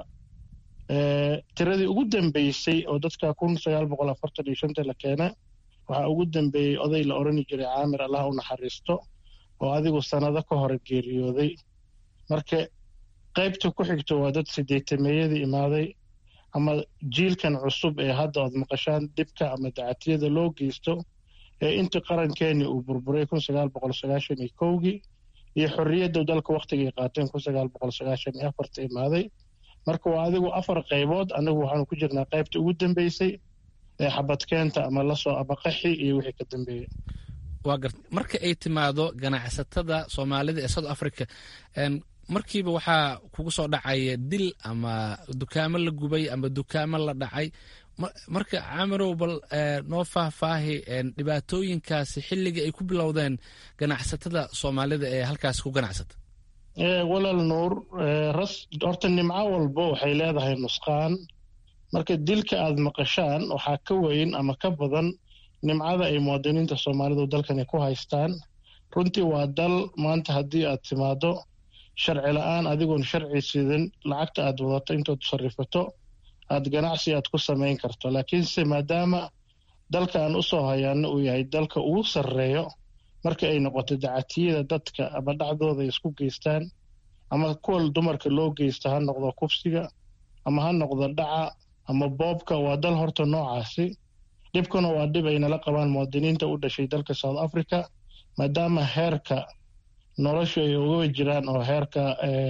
tiradii ugu dambeysay oo dadka kun sagaal boqol afartan iyo shanta la keena waxaa ugu dambeeyey oday la odhani jiray caamir allah u naxariisto oo adigu sannado ka hore geeriyooday marka qaybta ku xigto waa dad sideetameeyadii imaaday ama jiilkan cusub ee hadda ood maqashaan dhibka ama dacatiyada loo geysto ee intii qarankeeni uu burburay kun sagaal boqol sagaashan iyo kowgii iyo xorriyadda dalka wakhtigay qaateen kun sagaal boqol sagaashan iyo afarta imaaday marka waa adigu afar qaybood anagu waxaanu ku jirnaa qaybta ugu dambeysay ee xabadkeenta ama lasoo ama qaxi iyo wixii ka dambeeyey waa gart marka ay timaado ganacsatada soomaalida ee south africa markiiba waxaa kugu soo dhacaya dil ama dukaamo la gubay ama dukaamo la dhacay marka camirow bal noo faahfaahi dhibaatooyinkaasi xilligii ay ku bilowdeen ganacsatada soomaalida ee halkaasi ku ganacsata walaal nuur ras horta nimco walbo waxay leedahay nusqaan marka dilka aad maqashaan waxaa ka weyn ama ka badan nimcada ay muwaadiniinta soomaalidu dalkani ku haystaan runtii waa dal maanta haddii aad timaado sharci la-aan adigoon sharci sidan lacagta aad wadato intood sarifato aad ganacsi aad ku samayn karto laakiinse maadaama dalka aan usoo hayaano uu yahay dalka ugu sarreeyo marka ay noqoto dacatiyada dadka ama dhacdooda ay isku geystaan ama kuwa dumarka loo geysta ha noqdo kufsiga ama ha noqdo dhaca ama boobka waa dal horta noocaasi dhibkuna waa dhib ay nala qabaan muwaadiniinta u dhashay dalka south africa maadaama heerka noloshu ay uga jiraan oo heerka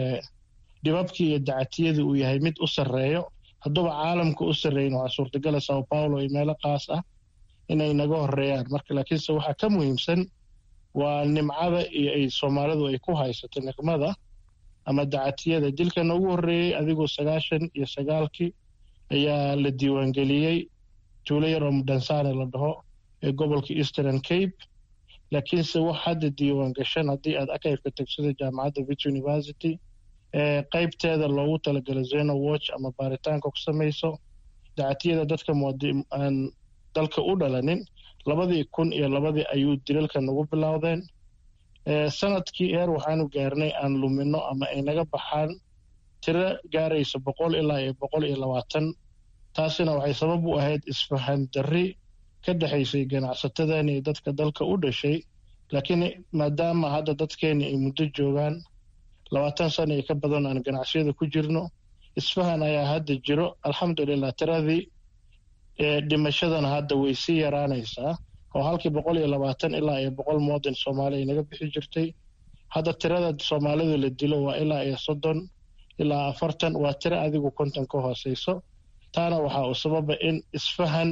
dhibabkii iyo dacatiyadii uu yahay mid u sarreeyo hadduuba caalamka u sarreeyin waxaa suurtagala sao paulo iyo meelo qaas ah inay naga horeeyaan marka laakiinse waxaa ka muhiimsan waa nimcada iyo ay soomaalidu ay ku haysato niqmada ama dacatiyada dilkana ugu horreeyey adigoo sagaashan iyo sagaalkii ayaa la diiwaangeliyey tuulo yar oo mudhansane la dhaho ee gobolka eastern cape laakiinse wax hadda diiwaan gashan haddii aad akayfka tagsida jaamacadda vit university ee qaybteeda loogu talagala zeno watch ama baaritaanka ku samayso dacatiyada dadka aan dalka u dhalanin labadii kun iyo labadii ayuu dilalka nagu bilowdeen sanadkii eer waxaanu gaarnay aan lumino ama ay naga baxaan tiro gaaraysa boqol ilaa iyo boqol iyo labaatan taasina waxay sabab u ahayd isfahan darri ka dhexaysay ganacsatadan iyo dadka dalka u dhashay laakiin maadaama hadda dadkeeni ay muddo joogaan labaatan sana iyo ka badan aan ganacsiyada ku jirno isfahan ayaa hadda jiro alxamdulilah tiradii dhimashadana hadda way sii yaraanaysaa oo halkii boqol iyo labaatan ilaa iyo boqol muwadin soomaali ay naga bixi jirtay hadda tirada soomaalidu la dilo waa ilaa iyo soddon ilaa afartan waa tiro adigu konton ka hooseyso taana waxaa uu sababa in isfahan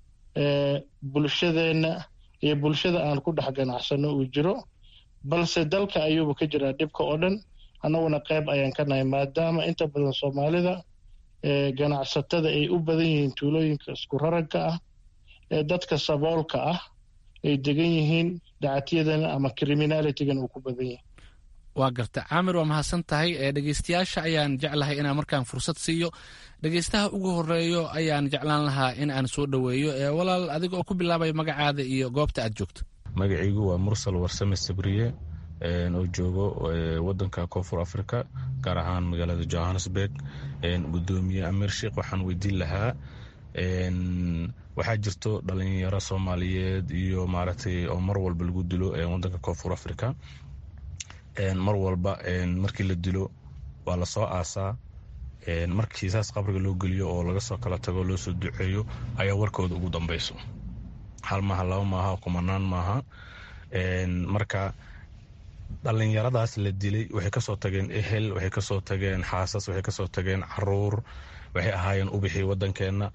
bulshadeenna iyo bulshada aan ku dhex ganacsano uu jiro balse dalka ayuuba ka jiraa dhibka oo dhan annaguna qayb ayaan ka nahay maadaama inta badan soomaalida ganacsatada ay u badan yihiin tuulooyinka isku raragka ah ee dadka saboolka ah ay degan yihiin dacatiyadana ama criminalitygan uu ku badan yahay waa garta caamir waa mahadsan tahay dhegeystayaasha ayaan jeclahay inaan markaan fursad siiyo dhegeystaha ugu horeeyo ayaan jeclaan lahaa in aan soo dhoweeyo walaal adiga oo ku bilaabaya magacaada iyo goobta aad joogto magacaygu waa mursal warsame sabriye oo joogo wadanka koonfur africa gaar ahaan magaalada johannesburg gudoomiye amir sheikh waxaan weydiin lahaa waxaa jirto dhalinyaro soomaaliyeed iyo maaragtay oo mar walba lagu dilo wadanka koonfur africa mar walba markii la dilo waa lasoo aasaa markii saas qabriga loo geliyo oo laga soo kala tago loo soo duceeyo ayaa warkooda ugu dambeyso hal maaha laba maaha kumanaan maaha marka dhallinyaradaas la dilay waxay kasoo tageen ehel waxay kasoo tageen xaasas waxay kasoo tageen caruur waxay ahaayeen ubixii wadankeenna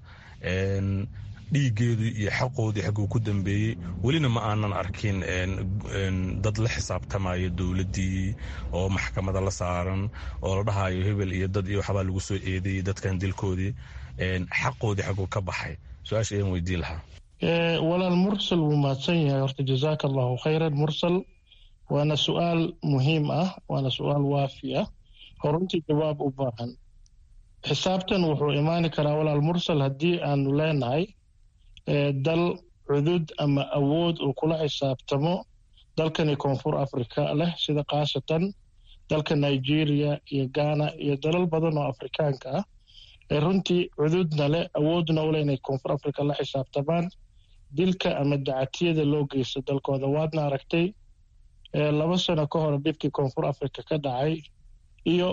dhiigeedu iyo xaqoodii xaguu ku dambeeyey welina ma aanan arkin dad la xisaabtamaya dowladdii oo maxkamada la saaran oo la dhahayo hebel iyo dad iyo waxbaa lagu soo eedeeyey dadkan dilkoodii xaqoodii xaguu ka baxay su-aasha ayaan weydiin lahaa walaal mursal wuu mahadsan yahay horta jazaaka allahu khayran mursal waana su-aal muhiim ah waana su-aal waafi ah horuntii jawaab u baahan xisaabtan wuxuu imaani karaa walaal mursal haddii aanu leenahay dal cudud ama awood uu kula xisaabtamo dalkani koonfur africa leh sida khaasatan dalka nigeria iyo ghana iyo dalal badan oo afrikaanka ah ee runtii cududna leh awoodna u leh inay koonfur africa la xisaabtamaan dilka ama dacatiyada loo geysto dalkooda waadna aragtay laba sano ka hor dhibkii koonfur africa ka dhacay iyo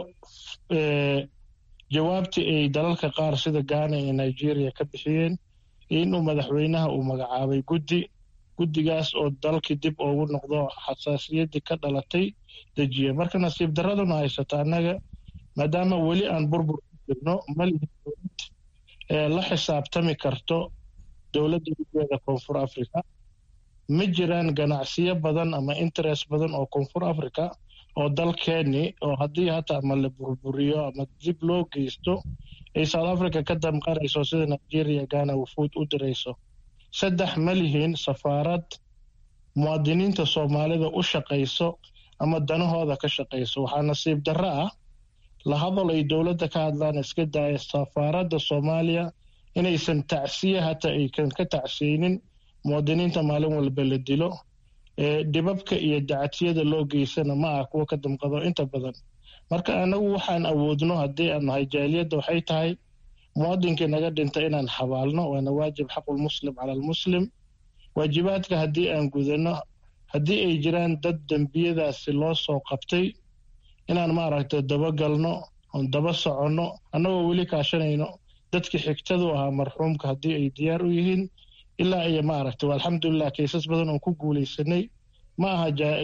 jawaabtii ay dalalka qaar sida ghana iyo nigeria ka bixiyeen inuu madaxweynaha uu magacaabay guddi guddigaas oo dalkii dib ugu noqdo xasaasiyaddii ka dhalatay dejiye marka nasiib daraduna haysata annaga maadaama weli aan burbur ku jirno malihin dowlad la xisaabtami karto dowladda gudeeda koonfur africa ma jiraan ganacsiyo badan ama interest badan oo koonfur africa oo dalkeeni oo haddii hata ama la burburiyo ama dib loo geysto ay south africa ka damqanayso sida nigeria ghana wufuud u dirayso saddex ma lihiin safaarad muwaadiniinta soomaalida u shaqayso ama danahooda ka shaqayso waxaa nasiib darro ah la hadal ay dowladda ka hadlaan iska daaya safaaradda soomaaliya inaysan tacsiye hata aykan ka tacsiyeynin muwaadiniinta maalin walba la dilo dhibabka iyo dacatiyada loo geysana ma ah kuwa ka damqado inta badan marka anagu waxaan awoodno haddii aan nahay jaaliyadda waxay tahay muwaadinkii naga dhinta inaan xabaalno waana waajib xaqulmuslim cala almuslim waajibaadka haddii aan gudano haddii ay jiraan dad dembiyadaasi loo soo qabtay inaan maaragtay dabagalno oon daba soconno annagoo weli kaashanayno dadkii xigtadu ahaa marxuumka haddii ay diyaar u yihiin ilaa iyo maaragtay alxamdulilah kaysas badan oon ku guulaysanay ma aha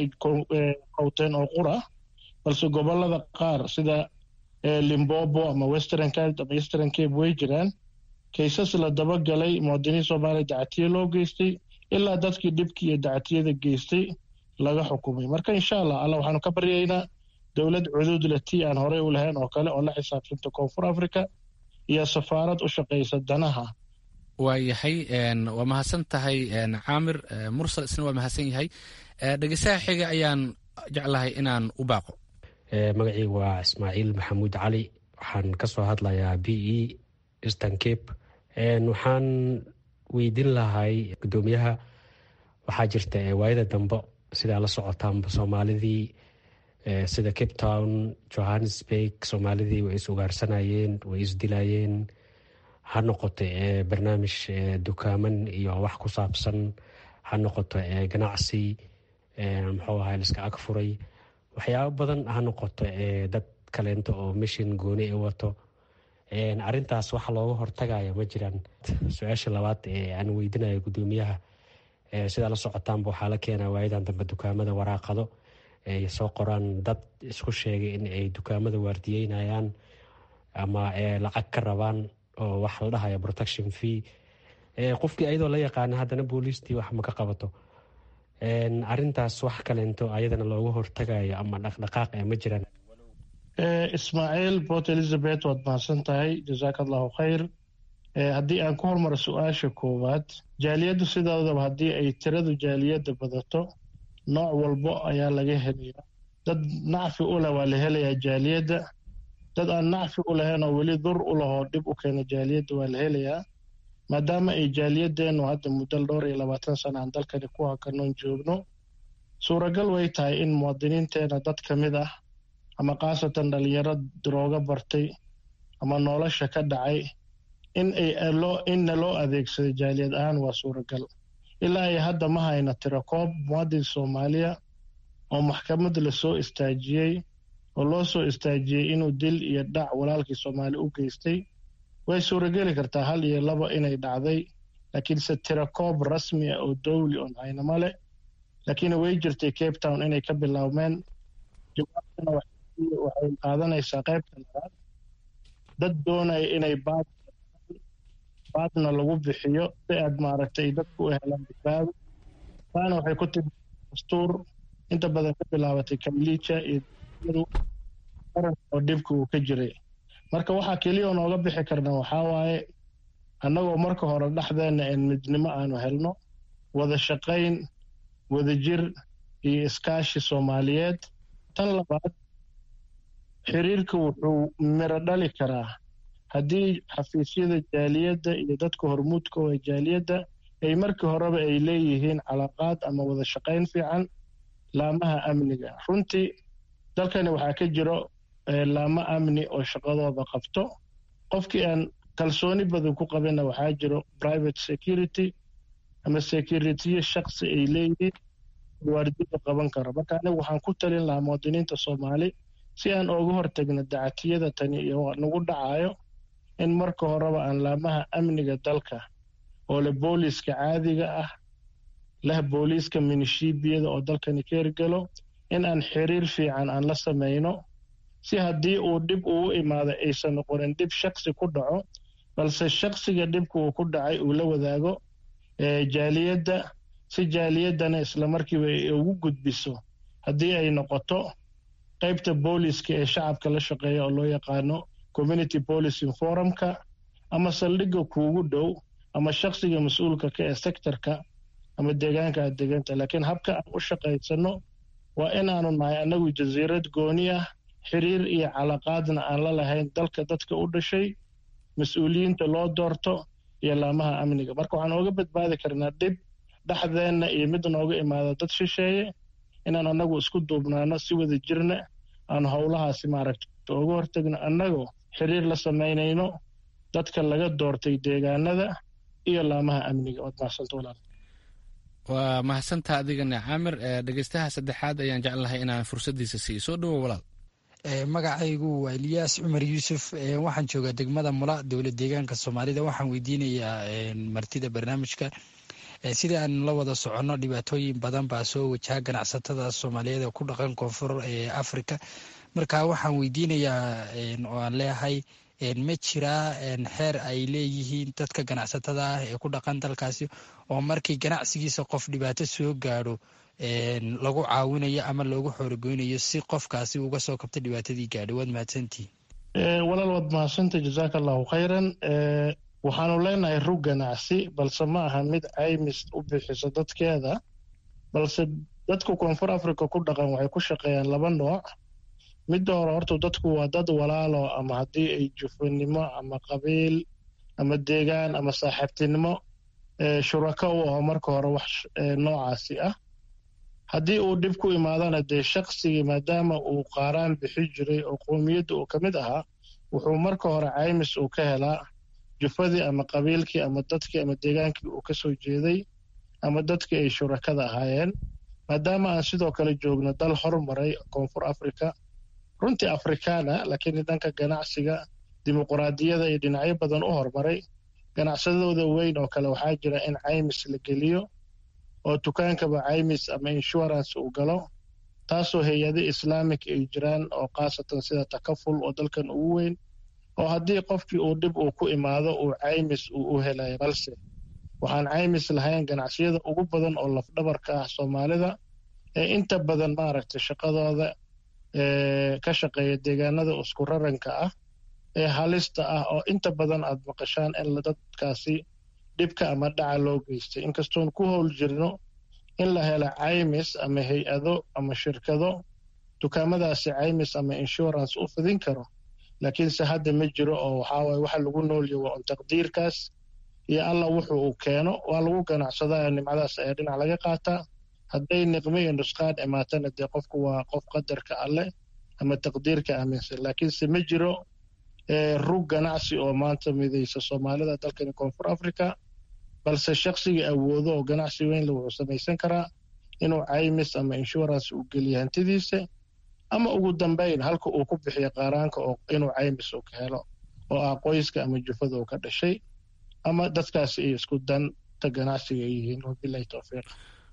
qowteen oo qura balse gobolada qaar sida limbobo ama western cald ama eastern cape way jiraan kaysas la dabagalay muwaadiniin soomaaliya dacatiye loo geystay ilaa dadkii dhibkii iyo dacatiyada geystay laga xukumay marka insha allah alla waxaanu ka baryaynaa dowlad cudud leh tii aan horey u lahayn oo kale oo la xisaabsanta koonfur africa iyo safaarad u shaqaysa danaha waa yahay waa mahadsan tahay caamir mursal isna waa mahadsan yahay dhegeysaha xiga ayaan jeclahay inaan u baaqo magacii waa ismaaciil maxamuud cali waxaan ka soo hadlayaa b e eastern cape waxaan weydiin lahay guddoomiyaha waxaa jirta waayada dambe sidaa la socotaanba soomaalidii sida cape town johannesburg soomaalidii way is ugaarsanayeen way isdilayeen ha noqoto barnaamij dukaaman iyo wax ku saabsan ha noqoto ganacsi muxuu ahay liska ag furay waxyaabo badan ha noqoto dad kaleento oo mishin gooni i wato arintaas waxa looga hortagaya ma jiraan su-aasha labaad ee aan weydinayo guddoomiyaha sidaa la socotaanba waxaa la keenaa waayadan dambe dukaamada waraaqado ay soo qoraan dad isku sheegay in ay dukaamada waardiyeynayaan ama lacag ka rabaan oo wax la dhahaya protection fee qofkii ayadoo la yaqaana haddana booliistii wax ma ka qabato arintaas wax kaleento ayadana looga hortagayo ama dhaqdhaqaaq ee ma jiraan ismaaciil port elizabeth waad mahadsan tahay jazaaka allahu khayr haddii aan ku hormaro su-aasha koowaad jaaliyaddu sidoodaba haddii ay tiradu jaaliyadda badato nooc walbo ayaa laga helaya dad nacfi u leh waa la helayaa jaaliyadda dad aan nacfi u lahayn oo weli dur u lahoo dhib u keena jaaliyadda waa la helayaa maadaama ay jaaliyadeennu hadda muddo dhowr iyo labaatan sana aan dalkani ku hakanoon joogno suuragal way tahay in muwaadiniinteena dad ka mid ah ama khaasatan dhalinyaro darooga bartay ama nolosha ka dhacay in inna loo adeegsado jaaliyad ahaan waa suuragal ilaa ay hadda ma hayna tiro koob muwaadin soomaaliya oo maxkamad lasoo istaajiyey oo loo soo istaajiyey inuu dil iyo dhac walaalkii soomaali u geystay way suurageli kartaa hal iyo laba inay dhacday laakiinse tiro koob rasmi ah oo dowli oon haynama leh laakiin way jirtay cape town inay ka bilaabmeen jawaabtana waxay qaadanaysaa qaybta labaad dad doonaya inay baad baadna lagu bixiyo si aad maaragtay dadku u helaan badbaado taana waxay ku timi dastuur inta badan ka bilaabatay kamliija iyo qaran oo dhibka uu ka jiray marka waxaa keliya oo nooga bixi karna waxaa waaye annagoo marka hore dhexdeenna een midnimo aanu helno wada shaqayn wada jir iyo iskaashi soomaaliyeed tan labaad xiriirka wuxuu miro dhali karaa haddii xafiisyada jaaliyadda iyo dadka hormuudka oo jaaliyadda ay markii horeba ay leeyihiin calaaqaad ama wada shaqayn fiican laamaha amniga runtii dalkani waxaa ka jiro laamo amni oo shaqadooda qabto qofkii aan kalsooni badan ku qabinna waxaa jiro private security ama securitiyo shaksi ay leeyihiin waardiga qaban karo marka anigu waxaan ku talin lahaa muwaadiniinta soomaali si aan ooga hortagno dacatiyada tani iyo nagu dhacayo in marka horeba aan laamaha amniga dalka oo leh booliiska caadiga ah leh booliiska minishiibiyada oo dalkani ka hirgelo in aan xiriir fiican aan la samayno si haddii uu dhib uu imaado aysan noqonin dhib shaksi ku dhaco balse shaksiga dhibka uu ku dhacay uu la wadaago jaaliyadda si jaaliyaddana islamarkiiba ay ugu gudbiso haddii ay noqoto qaybta booliiska ee shacabka la shaqeeya oo loo yaqaano community policing forumka ama saldhigga kuugu dhow ama shaksiga mas-uulka ka ee sectorka ama deegaanka aad deganta laakiin habka aan u shaqaysano waa inaanu nahay annagu jasiirad gooni ah xiriir iyo calaqaadna aan la lahayn dalka dadka u dhashay mas-uuliyiinta loo doorto iyo laamaha amniga marka waxaan ooga badbaadi karnaa dhib dhexdeenna iyo mid nooga imaada dad shisheeye inaan annagu isku duubnaano si wada jirna aan howlahaasi maaragta uga hortagno annagoo xiriir la samaynayno dadka laga doortay deegaanada iyo laamaha amniga waad mahadsanta walaal waa mahadsanta adigana caamir dhegeystaha saddexaad ayaan jeclahay inaan fursaddiisa siiyo soo dhowo walaal magacaygu waa eliyaas cumar yuusuf waxaan joogaa degmada mula dowla deegaanka soomaalida waxaan weydiinayaa martida barnaamijka sida aan la wada soconno dhibaatooyin badan baa soo wajaha ganacsatada soomaaliyeed ee ku dhaqan koonfur ee africa marka waxaan weydiinayaa oo aan leeyahay ma jiraa xeer ay leeyihiin dadka ganacsatada ah ee ku dhaqan dalkaasi oo markii ganacsigiisa qof dhibaato soo gaadho lagu caawinayo ama loogu xoorogoynayo si qofkaasi uga soo kabta dhibaatadii gaadhay waad mahadsantihin walaal waad mahadsanta jazaaka allahu khayran waxaanu leenahay rug ganacsi balse ma aha mid caymis u bixiso dadkeeda balse dadka koonfur africa ku dhaqan waxay ku shaqeeyaan laba nooc midda hore horta dadku waa dad walaalo ama haddii ay jufanimo ama qabiil ama deegaan ama saaxiibtinimo shurako u aho marka hore wax noocaasi ah haddii uu dhib ku imaadana dee shaqsigii maadaama uu qaaraan bixi jiray oo qoomiyadda uu ka mid ahaa wuxuu marka hore caymis uu ka helaa jufadii ama qabiilkii ama dadkii ama deegaankii uu ka soo jeeday ama dadkii ay shurakada ahaayeen maadaama aan sidoo kale joogno dal hormaray koonfur africa runtii afrikaana laakiin dhanka ganacsiga dimuquraadiyada iyo dhinacyo badan u hormaray ganacsadooda weyn oo kale waxaa jira in caymis la geliyo oo dukaankaba caymis ama insurance uu galo taasoo hay-ado islaamic ay jiraan oo khaasatan sida takaful oo dalkan ugu weyn oo haddii qofkii uu dhib uu ku imaado uu caymis uu u helayo balse waxaan caymis lahayn ganacsiyada ugu badan oo lafdhabarka ah soomaalida ee inta badan maaragtay shaqadooda ka shaqeeya deegaanada isku raranka ah ee halista ah oo inta badan aad maqashaan in dadkaasi dhibka ama dhaca loo geystay inkastoon ku howl jirno in la helo caymis ama hay-ado ama shirkado dukaamadaasi caymis ama insurance u fidin karo laakiinse hadda ma jiro oo waxaawaye waxa lagu noolya waa un taqdiirkaas iyo alla wuxuu uu keeno waa lagu ganacsadaa nimcadaas ayaa dhinac laga qaataa hadday niqmo iyo nusqaan imaatana dee qofku waa qof qadarka alleh ama taqdiirka aaminsan laakiinse ma jiro rug ganacsi oo maanta midaysa soomaalida dalkani koonfur africa balse shaqsigii awoodo oo ganacsi weynle wuxuu samaysan karaa inuu caymis ama insurance uu geliyo hantidiisa ama ugu dambayn halka uu ku bixiyo qaaraanka oo inuu caymis uu ka helo oo ah qoyska ama jufada uu ka dhashay ama dadkaasi ay isku danta ganacsiga ay yihiin wabilahi towfiiq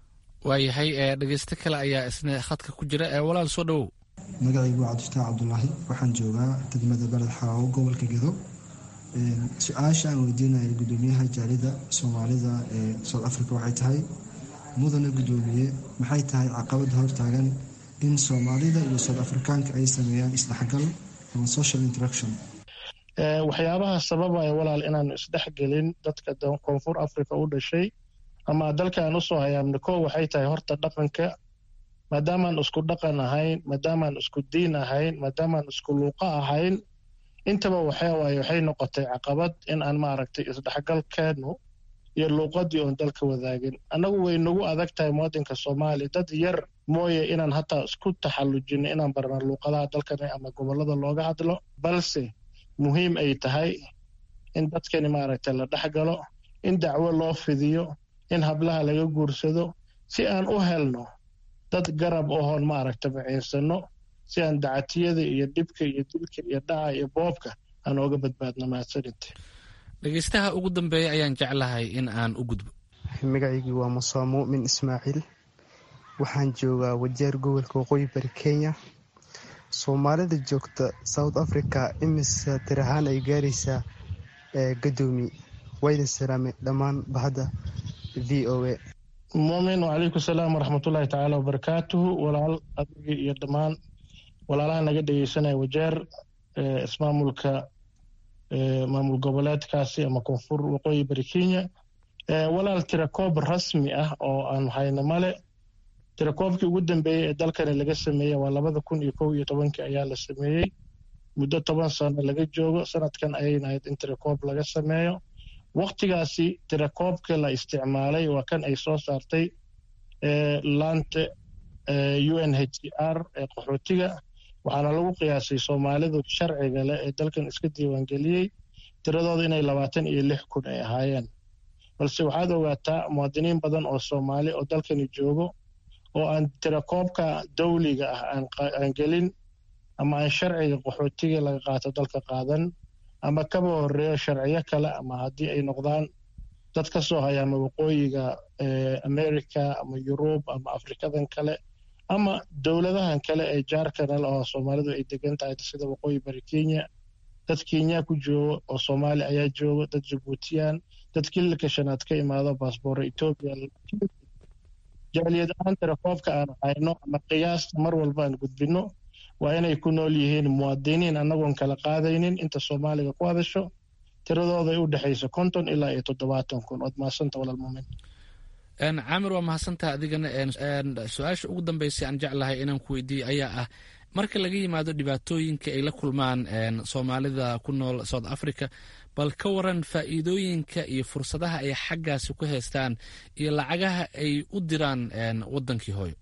waayahay dhegeysto kale ayaa isna khadka ku jira walaal soo dhowow magacaygu waa cabdifataax cabdulaahi waxaan joogaa degmada beled xaawo gobolka gedo su-aasha aan weydiinaya gudoomiyaha jaalida soomaalida ee south africa waxay tahay mudane gudoomiye maxay tahay caqabada hortaagan in soomaalida iyo south afrikaanka ay sameeyaan isdhexgal ama social interaction waxyaabaha sababaya walaal inaanu isdhexgelin dadka koonfur africa u dhashay ama dalkaan usoo hayaamna ko waxay tahay horta dhaqanka maadaamaan isku dhaqan ahayn maadaamaan isku diin ahayn maadaamaan isku luuqa ahayn intaba waxawaaye waxay noqotay caqabad in aan maaragtay isdhexgalkeenu iyo luuqadii oon dalka wadaagin annagu way nagu adag tahay muwadinka soomaaliya dad yar mooye inaan hataa isku taxallujino inaan barna luuqadaha dalkani ama gobollada looga hadlo balse muhiim ay tahay in dadkani maaragtay la dhexgalo in dacwo loo fidiyo in hablaha laga guursado si aan u helno dad garab ohoon maaragta maciinsano si aan dacatiyada iyo dhibka iyo dilka iyo dhaca iyo boobka aan ooga badbaadno mahadsaninte dhegeystaha ugu dambeeya ayaan jeclahay in aan u gudbo magacaygii waa musaa muumin ismaaciil waxaan joogaa wajeer gobolka waqooyi bari kenya soomaalida joogta south africa imise tir ahaan ay gaaraysaa gadoomi waydan salaame dhammaan bahadda v o a muumin wacalaykum salaam waraxmatullaahi tacaala wabarakaatuhu walaal adigii iyo dhammaan walaalaha naga dhegeysanaya wajeer ismaamulka maamul goboleedkaasi ama koonfur waqooyi bari kenya walaal tirakoob rasmi ah oo aan hayno male tirakoobkii ugu dambeeyey ee dalkani laga sameeyey waa labada kun iyo kow iyo tobankii ayaa la sameeyey muddo toban sano laga joogo sanadkan ayayna ahayd in tirakoob laga sameeyo waktigaasi tirakoobka la isticmaalay waa kan ay soo saartay laanta u n h c r ee qaxootiga waxaana lagu qiyaasay soomaalidu sharciga leh ee dalkan iska diiwaangeliyey tiradooda inay labaatan iyo lix kun ay ahaayeen balse waxaad ogaataa muwaadiniin badan oo soomaali oo dalkani joogo oo aan tirakoobka dawliga ah aan gelin ama aan sharciga qaxootiga laga qaato dalka qaadan ama kaba horeeyo sharciyo kale ama haddii ay noqdaan dad ka soo haya ama waqooyiga america ama yurub ama afrikadan kale ama dowladahan kale ee jaarkanal oo soomaalidu ay degan tahay sida waqooyi bari kenya dad kenya ku joogo oo soomaali ayaa joogo dad jabuutiyaan dad kililka shanaad ka imaado baasboora etoobiya jaaliyad ahaan tirakoobka aan hayno ama qiyaasta mar walba aan gudbino waa inay ku nool yihiin muwaadiniin annagoon kala qaadaynin inta soomaaliga ku hadasho tiradooday u dhexayso konton ilaa iyo toddobaatan kun ood mahadsanta walaal muumin caamir waa mahadsantaha adigana su-aasha ugu dambeysay aan jeclahay inaan ku weydiiye ayaa ah marka laga yimaado dhibaatooyinka ay la kulmaan soomaalida ku nool south africa bal ka waran faa'iidooyinka iyo fursadaha ay xaggaasi ku haystaan iyo lacagaha ay u diraan wadankii hooyo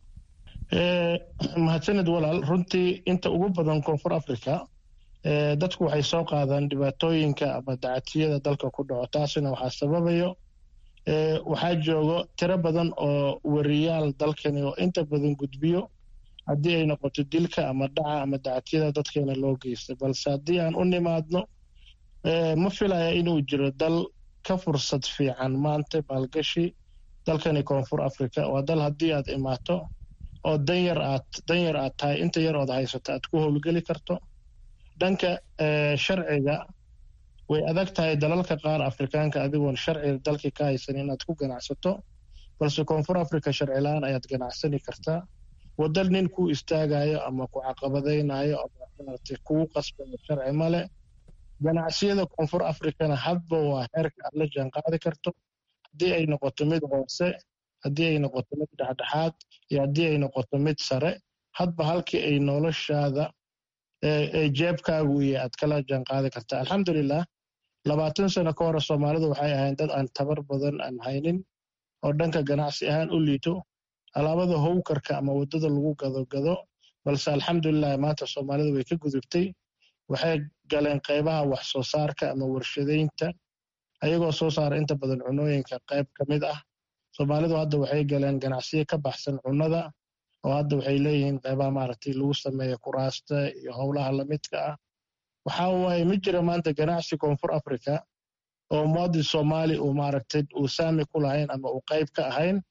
mahadsanid walaal runtii inta ugu badan koonfur africa dadku waxay soo qaadaan dhibaatooyinka ama dacatiyada dalka ku dhaco taasina waxaa sababayo waxaa joogo tiro badan oo wariyaal dalkani oo inta badan gudbiyo haddii ay noqoto dilka ama dhaca ama dacatiyada dadkeena loo geystay balse haddii aan u nimaadno ma filaya inuu jiro dal ka fursad fiican maanta maalgashi dalkani koonfur africa waa dal haddii aad imaato oo danyar aad danyar aad tahay inta yar ood haysato aad ku howlgeli karto dhanka sharciga way adag tahay dalalka qaar afrikaanka adigoon sharciga dalkii ka haysan inaad ku ganacsato balse koonfur africa sharci la-aan ayaad ganacsani kartaa wadal nin kuu istaagayo ama ku caqabadaynayo ama maaragtay kugu qasbayo sharci male ganacsiyada koonfur africana hadba waa heerka aad la jaan qaadi karto haddii ay noqoto mid hoose haddii ay noqoto mid dhexdhexaad iyo haddii ay noqoto mid sare hadba halkii ay noloshaada ee jeebkaagu iyo aad kala jaan qaadi kartaa alxamdulilah labaatan sano ka hore soomaalidu waxay ahayn dad aan tabar badan aan haynin oo dhanka ganacsi ahaan u liito alaabada howkarka ama waddada lagu gado gado balse alxamdulilah maanta soomaalidu way ka gudubtay waxay galeen qaybaha wax soo saarka ama warshadaynta ayagoo soo saara inta badan cunooyinka qayb ka mid ah soomaalidu hadda waxay galeen ganacsiyo ka baxsan cunnada oo hadda waxay leeyihiin qaybaha maaragtay lagu sameeya kuraasta iyo howlaha lamidka ah waxa waaye ma jira maanta ganacsi koonfur africa oo muwaadin soomaali uu maaragtay uu saami ku lahayn ama uu qayb ka ahayn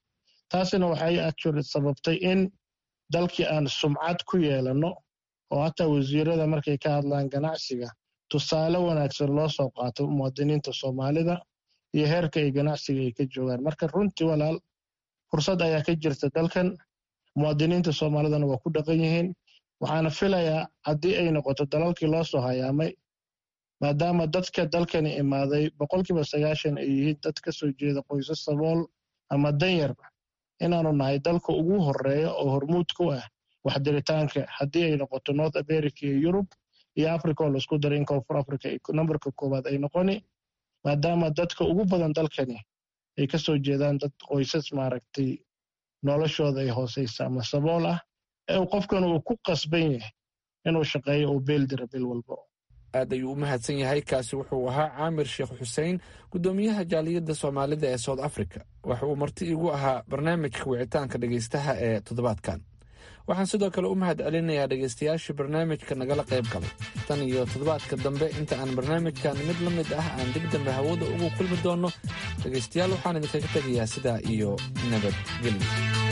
taasina waxay actually sababtay in dalkii aan sumcad ku yeelanno oo hataa wasiirada markay ka hadlaan ganacsiga tusaale wanaagsan loo soo qaato muwaadiniinta soomaalida iyo heerka ay ganacsiga ay ka joogaan marka runtii walaal fursad ayaa ka jirta dalkan muwaadiniinta soomaalidana waa ku dhaqan yihiin waxaana filayaa haddii ay noqoto dalalkii loo soo hayaamay maadaama dadka dalkani imaaday boqolkiiba sagaashan ay yihiin dad ka soo jeeda qoysas sabool ama danyar inaanu nahay dalka ugu horeeya oo hormuud ku ah waxdiritaanka haddii ay noqoto north america iyo yurub iyo africa oo laisku daray in koonfur africa nambarka koowaad ay noqoni maadaama dadka ugu badan dalkani ay ka soo jeedaan dad qoysas maaragtay noloshooda ay hooseysa ama sabool ah ee qofkan uu ku qasban yahay inuu shaqeeyo uu beel dira bil walbo aad ayuu u mahadsan yahay kaasi wuxuu ahaa caamir sheekh xuseen guddoomiyaha jaaliyadda soomaalida ee south africa waxa uu marti igu ahaa barnaamijka wicitaanka dhegaystaha ee toddobaadkan waxaan sidoo kale u mahad celinayaa dhegaystayaashii barnaamijka nagala qayb galay tan iyo toddobaadka dambe inta aan barnaamijkan mid la mid ah aan dib dambe hawada ugu kulmi doonno dhegaystayaal waxaan idinkaga tegayaa sidaa iyo nabadgelyo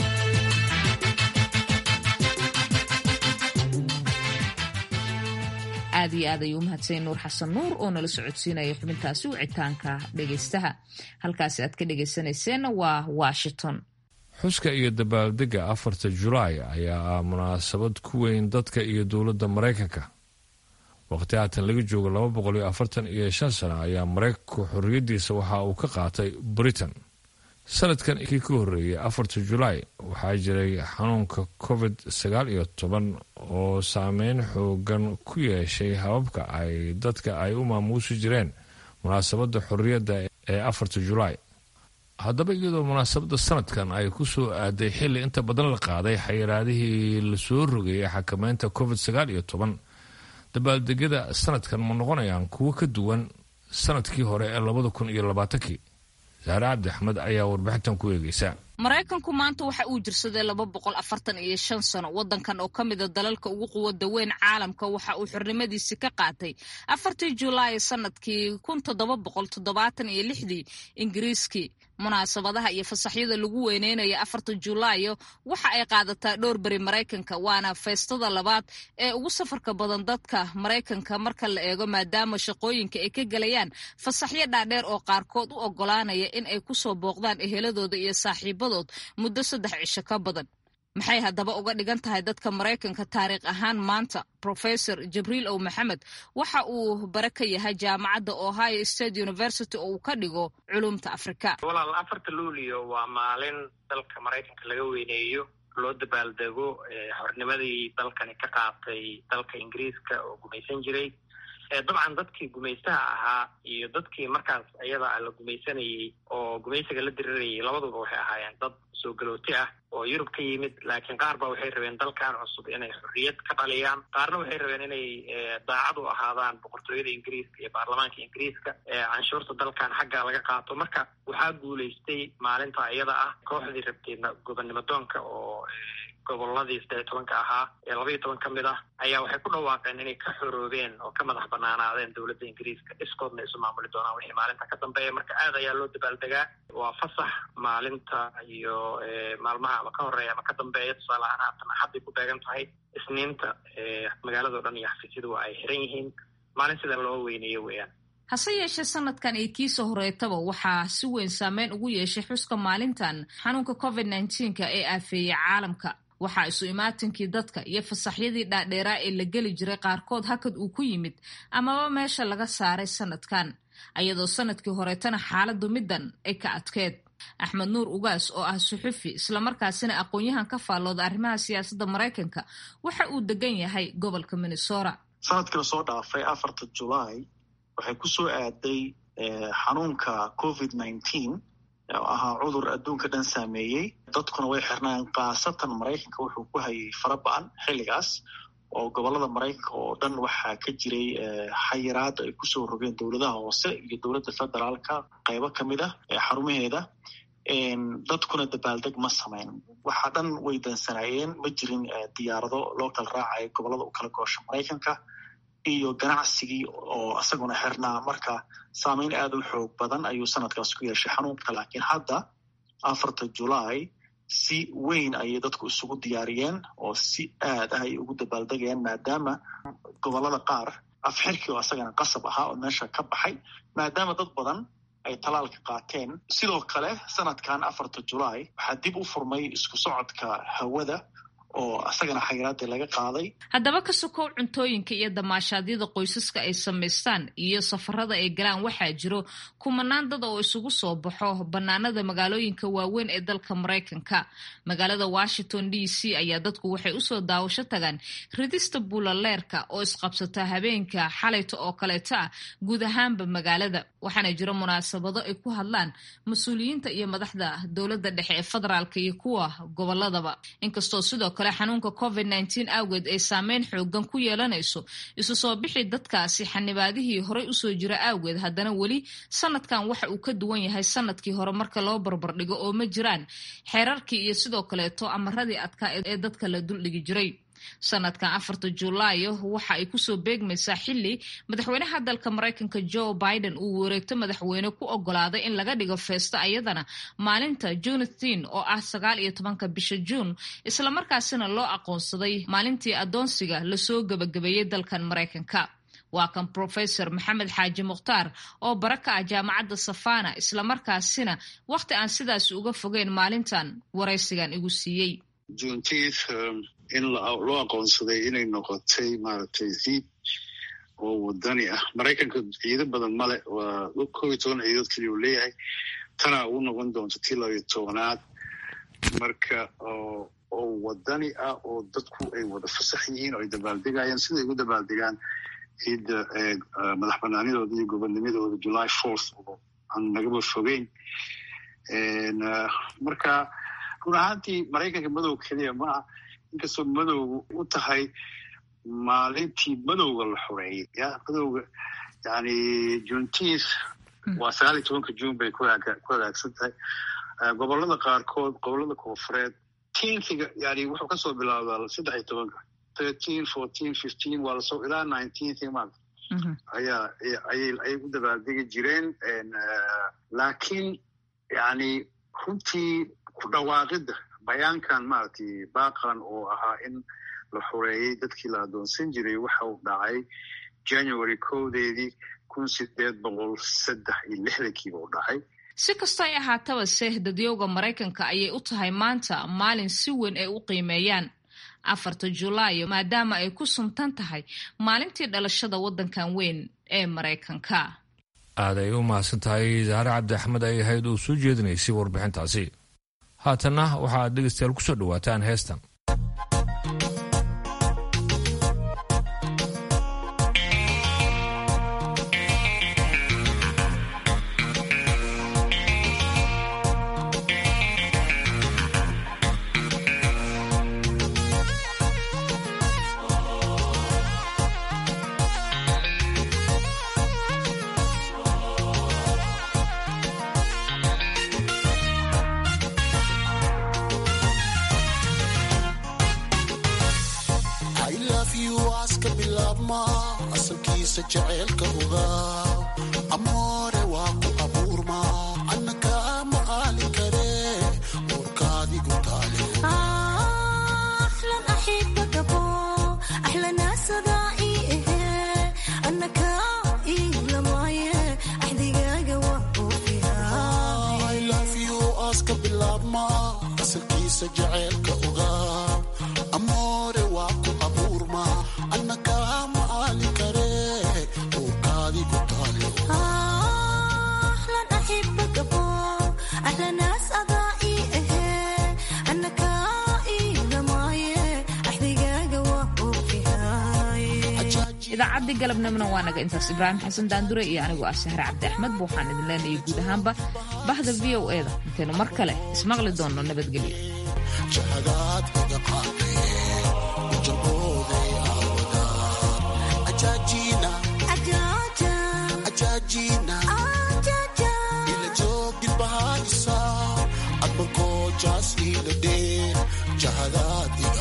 aad iyo aad ayuu u mahadsanyay nuur xasan nuur oo nala socodsiinaya xubintaasi wicitaanka dhegaystaha halkaasi aad ka dhegaysanayseena waa washington xuska iyo dabaaldegga afarta julaay ayaa ah munaasabad ku weyn dadka iyo dowladda maraykanka waqti haatan laga joogo laba boqol iyo afartan iyo shan sano ayaa maraykanku xorriyaddiisa waxa uu ka qaatay britain sanadkan kii ka horreeyey afarta julaay waxaa jiray xanuunka covid sagaal iyo toban oo saameyn xoogan ku yeeshay hababka ay dadka ay u maamuusi jireen munaasabadda xorriyadda ee afarta julaay haddaba iyadoo munaasabadda sanadkan ay ku soo aaday xilli inta badan la qaaday xayiraadihii lasoo rogayay xakameynta covid sagaal iyo toban dabaaldegyada sanadkan ma noqonayaan kuwo ka duwan sanadkii hore ee labada kun iyo labaatankii saare cabdi axmed ayaa warbixintan ku eegeysa maraykanku maanta waxa uu jirsaday laba boqol afartan iyo shan sano wadankan oo ka mida dalalka ugu quwada weyn caalamka waxa uu xornimadiisi ka qaatay afartii julaay sanadkii kun toddoba boqol toddobaatan iyo lixdii ingiriiskii munaasabadaha iyo fasaxyada lagu weyneynayo afarta julaayo waxa ay qaadataa dhowr beri maraykanka waana feestada labaad ee ugu safarka badan dadka maraykanka marka la eego maadaama shaqooyinka ay ka gelayaan fasaxyo dhaadheer oo qaarkood u ogolaanaya in ay kusoo booqdaan eheladooda iyo saaxiibadood muddo saddex cisho ka badan maxay haddaba uga dhigan tahay dadka maraykanka taariikh ahaan maanta professor jibriil ow maxamed waxa uu bare ka yahay jaamacadda ohio state university oo uu ka dhigo culumta afrika walaal afarta luulio waa maalin dalka maraykanka laga weyneeyo loo dabaaldego xornimadii dalkani ka qaatay dalka ingiriiska oo gumaysan jiray dabcan dadkii gumaystaha ahaa iyo dadkii markaas iyada la gumaysanayey oo gumaysiga la dirirayay labaduba waxay ahaayeen dad soo galooti ah oo yurub ka yimid laakiin qaar ba waxay rabeen dalkan cusub inay xorriyad ka dhaliyaan qaarna waxay rabeen inay daacad u ahaadaan boqortooyada ingiriiska iyo baarlamaanka ingiriiska canshuurta dalkan xagga laga qaato marka waxaa guulaystay maalinta iyada ah kooxdii rabtay gobonnimo doonka oo goboladii saddex tobanka ahaa ee laba iyo toban ka mid ah ayaa waxay ku dhawaaqeen inay ka xoroobeen oo ka madax banaanaadeen dowladda ingiriiska iskoodna isu maamuli doonaan wixii maalinta ka dambeeya marka aad ayaa loo dabaaldegaa waa fasax maalinta iyo maalmaha ama ka horeeya ama ka dambeeya tusaale ahaan haatan axadday ku beegan tahay isniinta magaalado dhan iyo xafiisyadu waa ay xiran yihiin maalin sida loo weyneeyo weeyaan hase yeeshee sanadkan iyo kiisa horeetaba waxaa si weyn saameyn ugu yeeshay xuska maalintan xanuunka covid nneteen-ka ee aafeeyey caalamka waxaa isu imaatinkii dadka iyo fasaxyadii dhaadheeraa ee la geli jiray qaarkood hakad uu ku yimid amaba meesha laga saaray sanadkan ayadoo sanadkii horeetana xaaladu middan ay ka adkeed axmed nuur ugaas oo ah suxufi islamarkaasina aqoon-yahan ka faallooda arrimaha siyaasadda maraykanka waxa uu degan yahay gobolka minnesota sanadkii lasoo dhaafay afarta julaay waxay ku soo aaday xanuunka covid nineteen oo ahaa cudur adduunka dhan saameeyey dadkuna way xirnaan khaasatan maraykanka wuxuu ku hayay fara ba-an xilligaas oo gobolada maraykanka oo dhan waxaa ka jiray xayiraada ay kusoo rogeen dowladaha hoose iyo dowladda federaalka qaybo ka mid ah xarumaheeda dadkuna dabaaldeg ma samayn waxaa dhan way dansanaayeen ma jirin diyaarado loo kala raacayo gobolada u kala goosha maraykanka iyo ganacsigii oo isaguna xirnaa marka saameyn aada u xoog badan ayuu sanadkaas ku yeeshay xanuunka laakiin hadda afarta julaay si weyn ayay dadku isugu diyaariyeen oo si aad ah ay ugu dabaaldegayaan maadaama gobolada qaar afxirkii oo asagana qasab ahaa oo meesha ka baxay maadaama dad badan ay talaalka qaateen sidoo kale sanadkan afarta julaay waxaa dib u furmay isku socodka hawada oo asagana xayiraadii laga qaaday haddaba ka sokow cuntooyinka iyo damaashaadyada qoysaska ay samaystaan iyo safarada ay galaan waxaa jiro kumanaan dad oo isugu soo baxo bannaanada magaalooyinka waaweyn ee dalka maraykanka magaalada washington d c ayaa dadku waxay usoo daawasho tagaan ridista buulaleerka oo isqabsata habeenka xalayta oo kaleeta ah guud ahaanba magaalada waxaana jiro munaasabado ay ku hadlaan mas-uuliyiinta iyo madaxda dowladda dhexe ee federaalka iyo kuwa goboladaba inkastoo sidoo kale xanuunka covid nteen awgeed ay saameyn xoogan ku yeelanayso isu soo bixi dadkaasi xanibaadihii horey usoo jira awgeed haddana weli sanadkan waxa uu ka duwan yahay sanadkii hore marka loo barbardhigo oo ma jiraan xeerarkii iyo sidoo kaleeto amaradii adkaa ee dadka la duldhigi jiray sanadkan afarta julaayo waxa ay kusoo beegmaysaa xili madaxweynaha dalka maraykanka joe biden uu wareegto madaxweyne ku ogolaaday in laga dhigo feesto ayadana maalinta junathin oo ah sagaal iyo tobanka bisha juun islamarkaasina loo aqoonsaday maalintii adoonsiga lasoo gebagabeeyey dalkan maraykanka waa kan professor maxamed xaaji mukhtaar oo bara ka ah jaamacadda safana islamarkaasina wakhti aan sidaas uga fogeyn maalintan waraysigan igu siiyey juneteenth in loo aqoonsaday inay noqotay maaragtay ciid oo wadani ah maraykanka ciido badan male waa kob iyo toban ciidood keliya uu leeyahay tanaa uu noqon doonto tii labayo tobanaad marka oo wadani ah oo dadku ay wada fasax yihiin oo ay dabaaldegayaan siday ugu dabaaldegaan ciidda madax banaanidooda iyo gobonnimadooda july fourth oo aan nagaba fogeyn marka run ahaantii maraykanka madow keliya maaha inkastoo madowga u tahay maalintii madowga la xoreeyey ya madowga yani juneteenth waa sagaal iyo tobanka june bay ku hagaagsan tahay gobolada qaarkood gobolada koonfureed teenkiga yani wuxuu kasoo bilaabdaa saddex iyo tobanka thirteen fourteen fifteen waa lasoo ilaa nineteenth maanta ayaa ayay ayay u dabaaldegi jireen laakiin yani runtii ku dhawaaqidda bayaankan maaragtay baaqan oo ahaa in la xoreeyey dadkii la adoonsan jiray waxa uu dhacay january kowdeedii kun sideed boqol saddex iyo lixdankiiba u dhacay si kastoo ay ahaataba se dadyowga maraykanka ayay u tahay maanta maalin si weyn ay u qiimeeyaan afarta julaayo maadaama ay ku suntan tahay maalintii dhalashada waddankan weyn ee maraykanka aad ay u mahadsan tahay zahre cabdi axmed ay ahayd uu soo jeedinaysay warbixintaasi haatanna waxaad dhegeystayaal ku soo dhowaataan heestan idaacadii galabnimona waa naga intaas ibraahim xasan daandure iyo anigu ah sahre cabdi axmed ba waxaan idin leenayay guud ahaanba bahda v o e da intaynu mar kale ismaqli doonno nabadgelyo jahadaad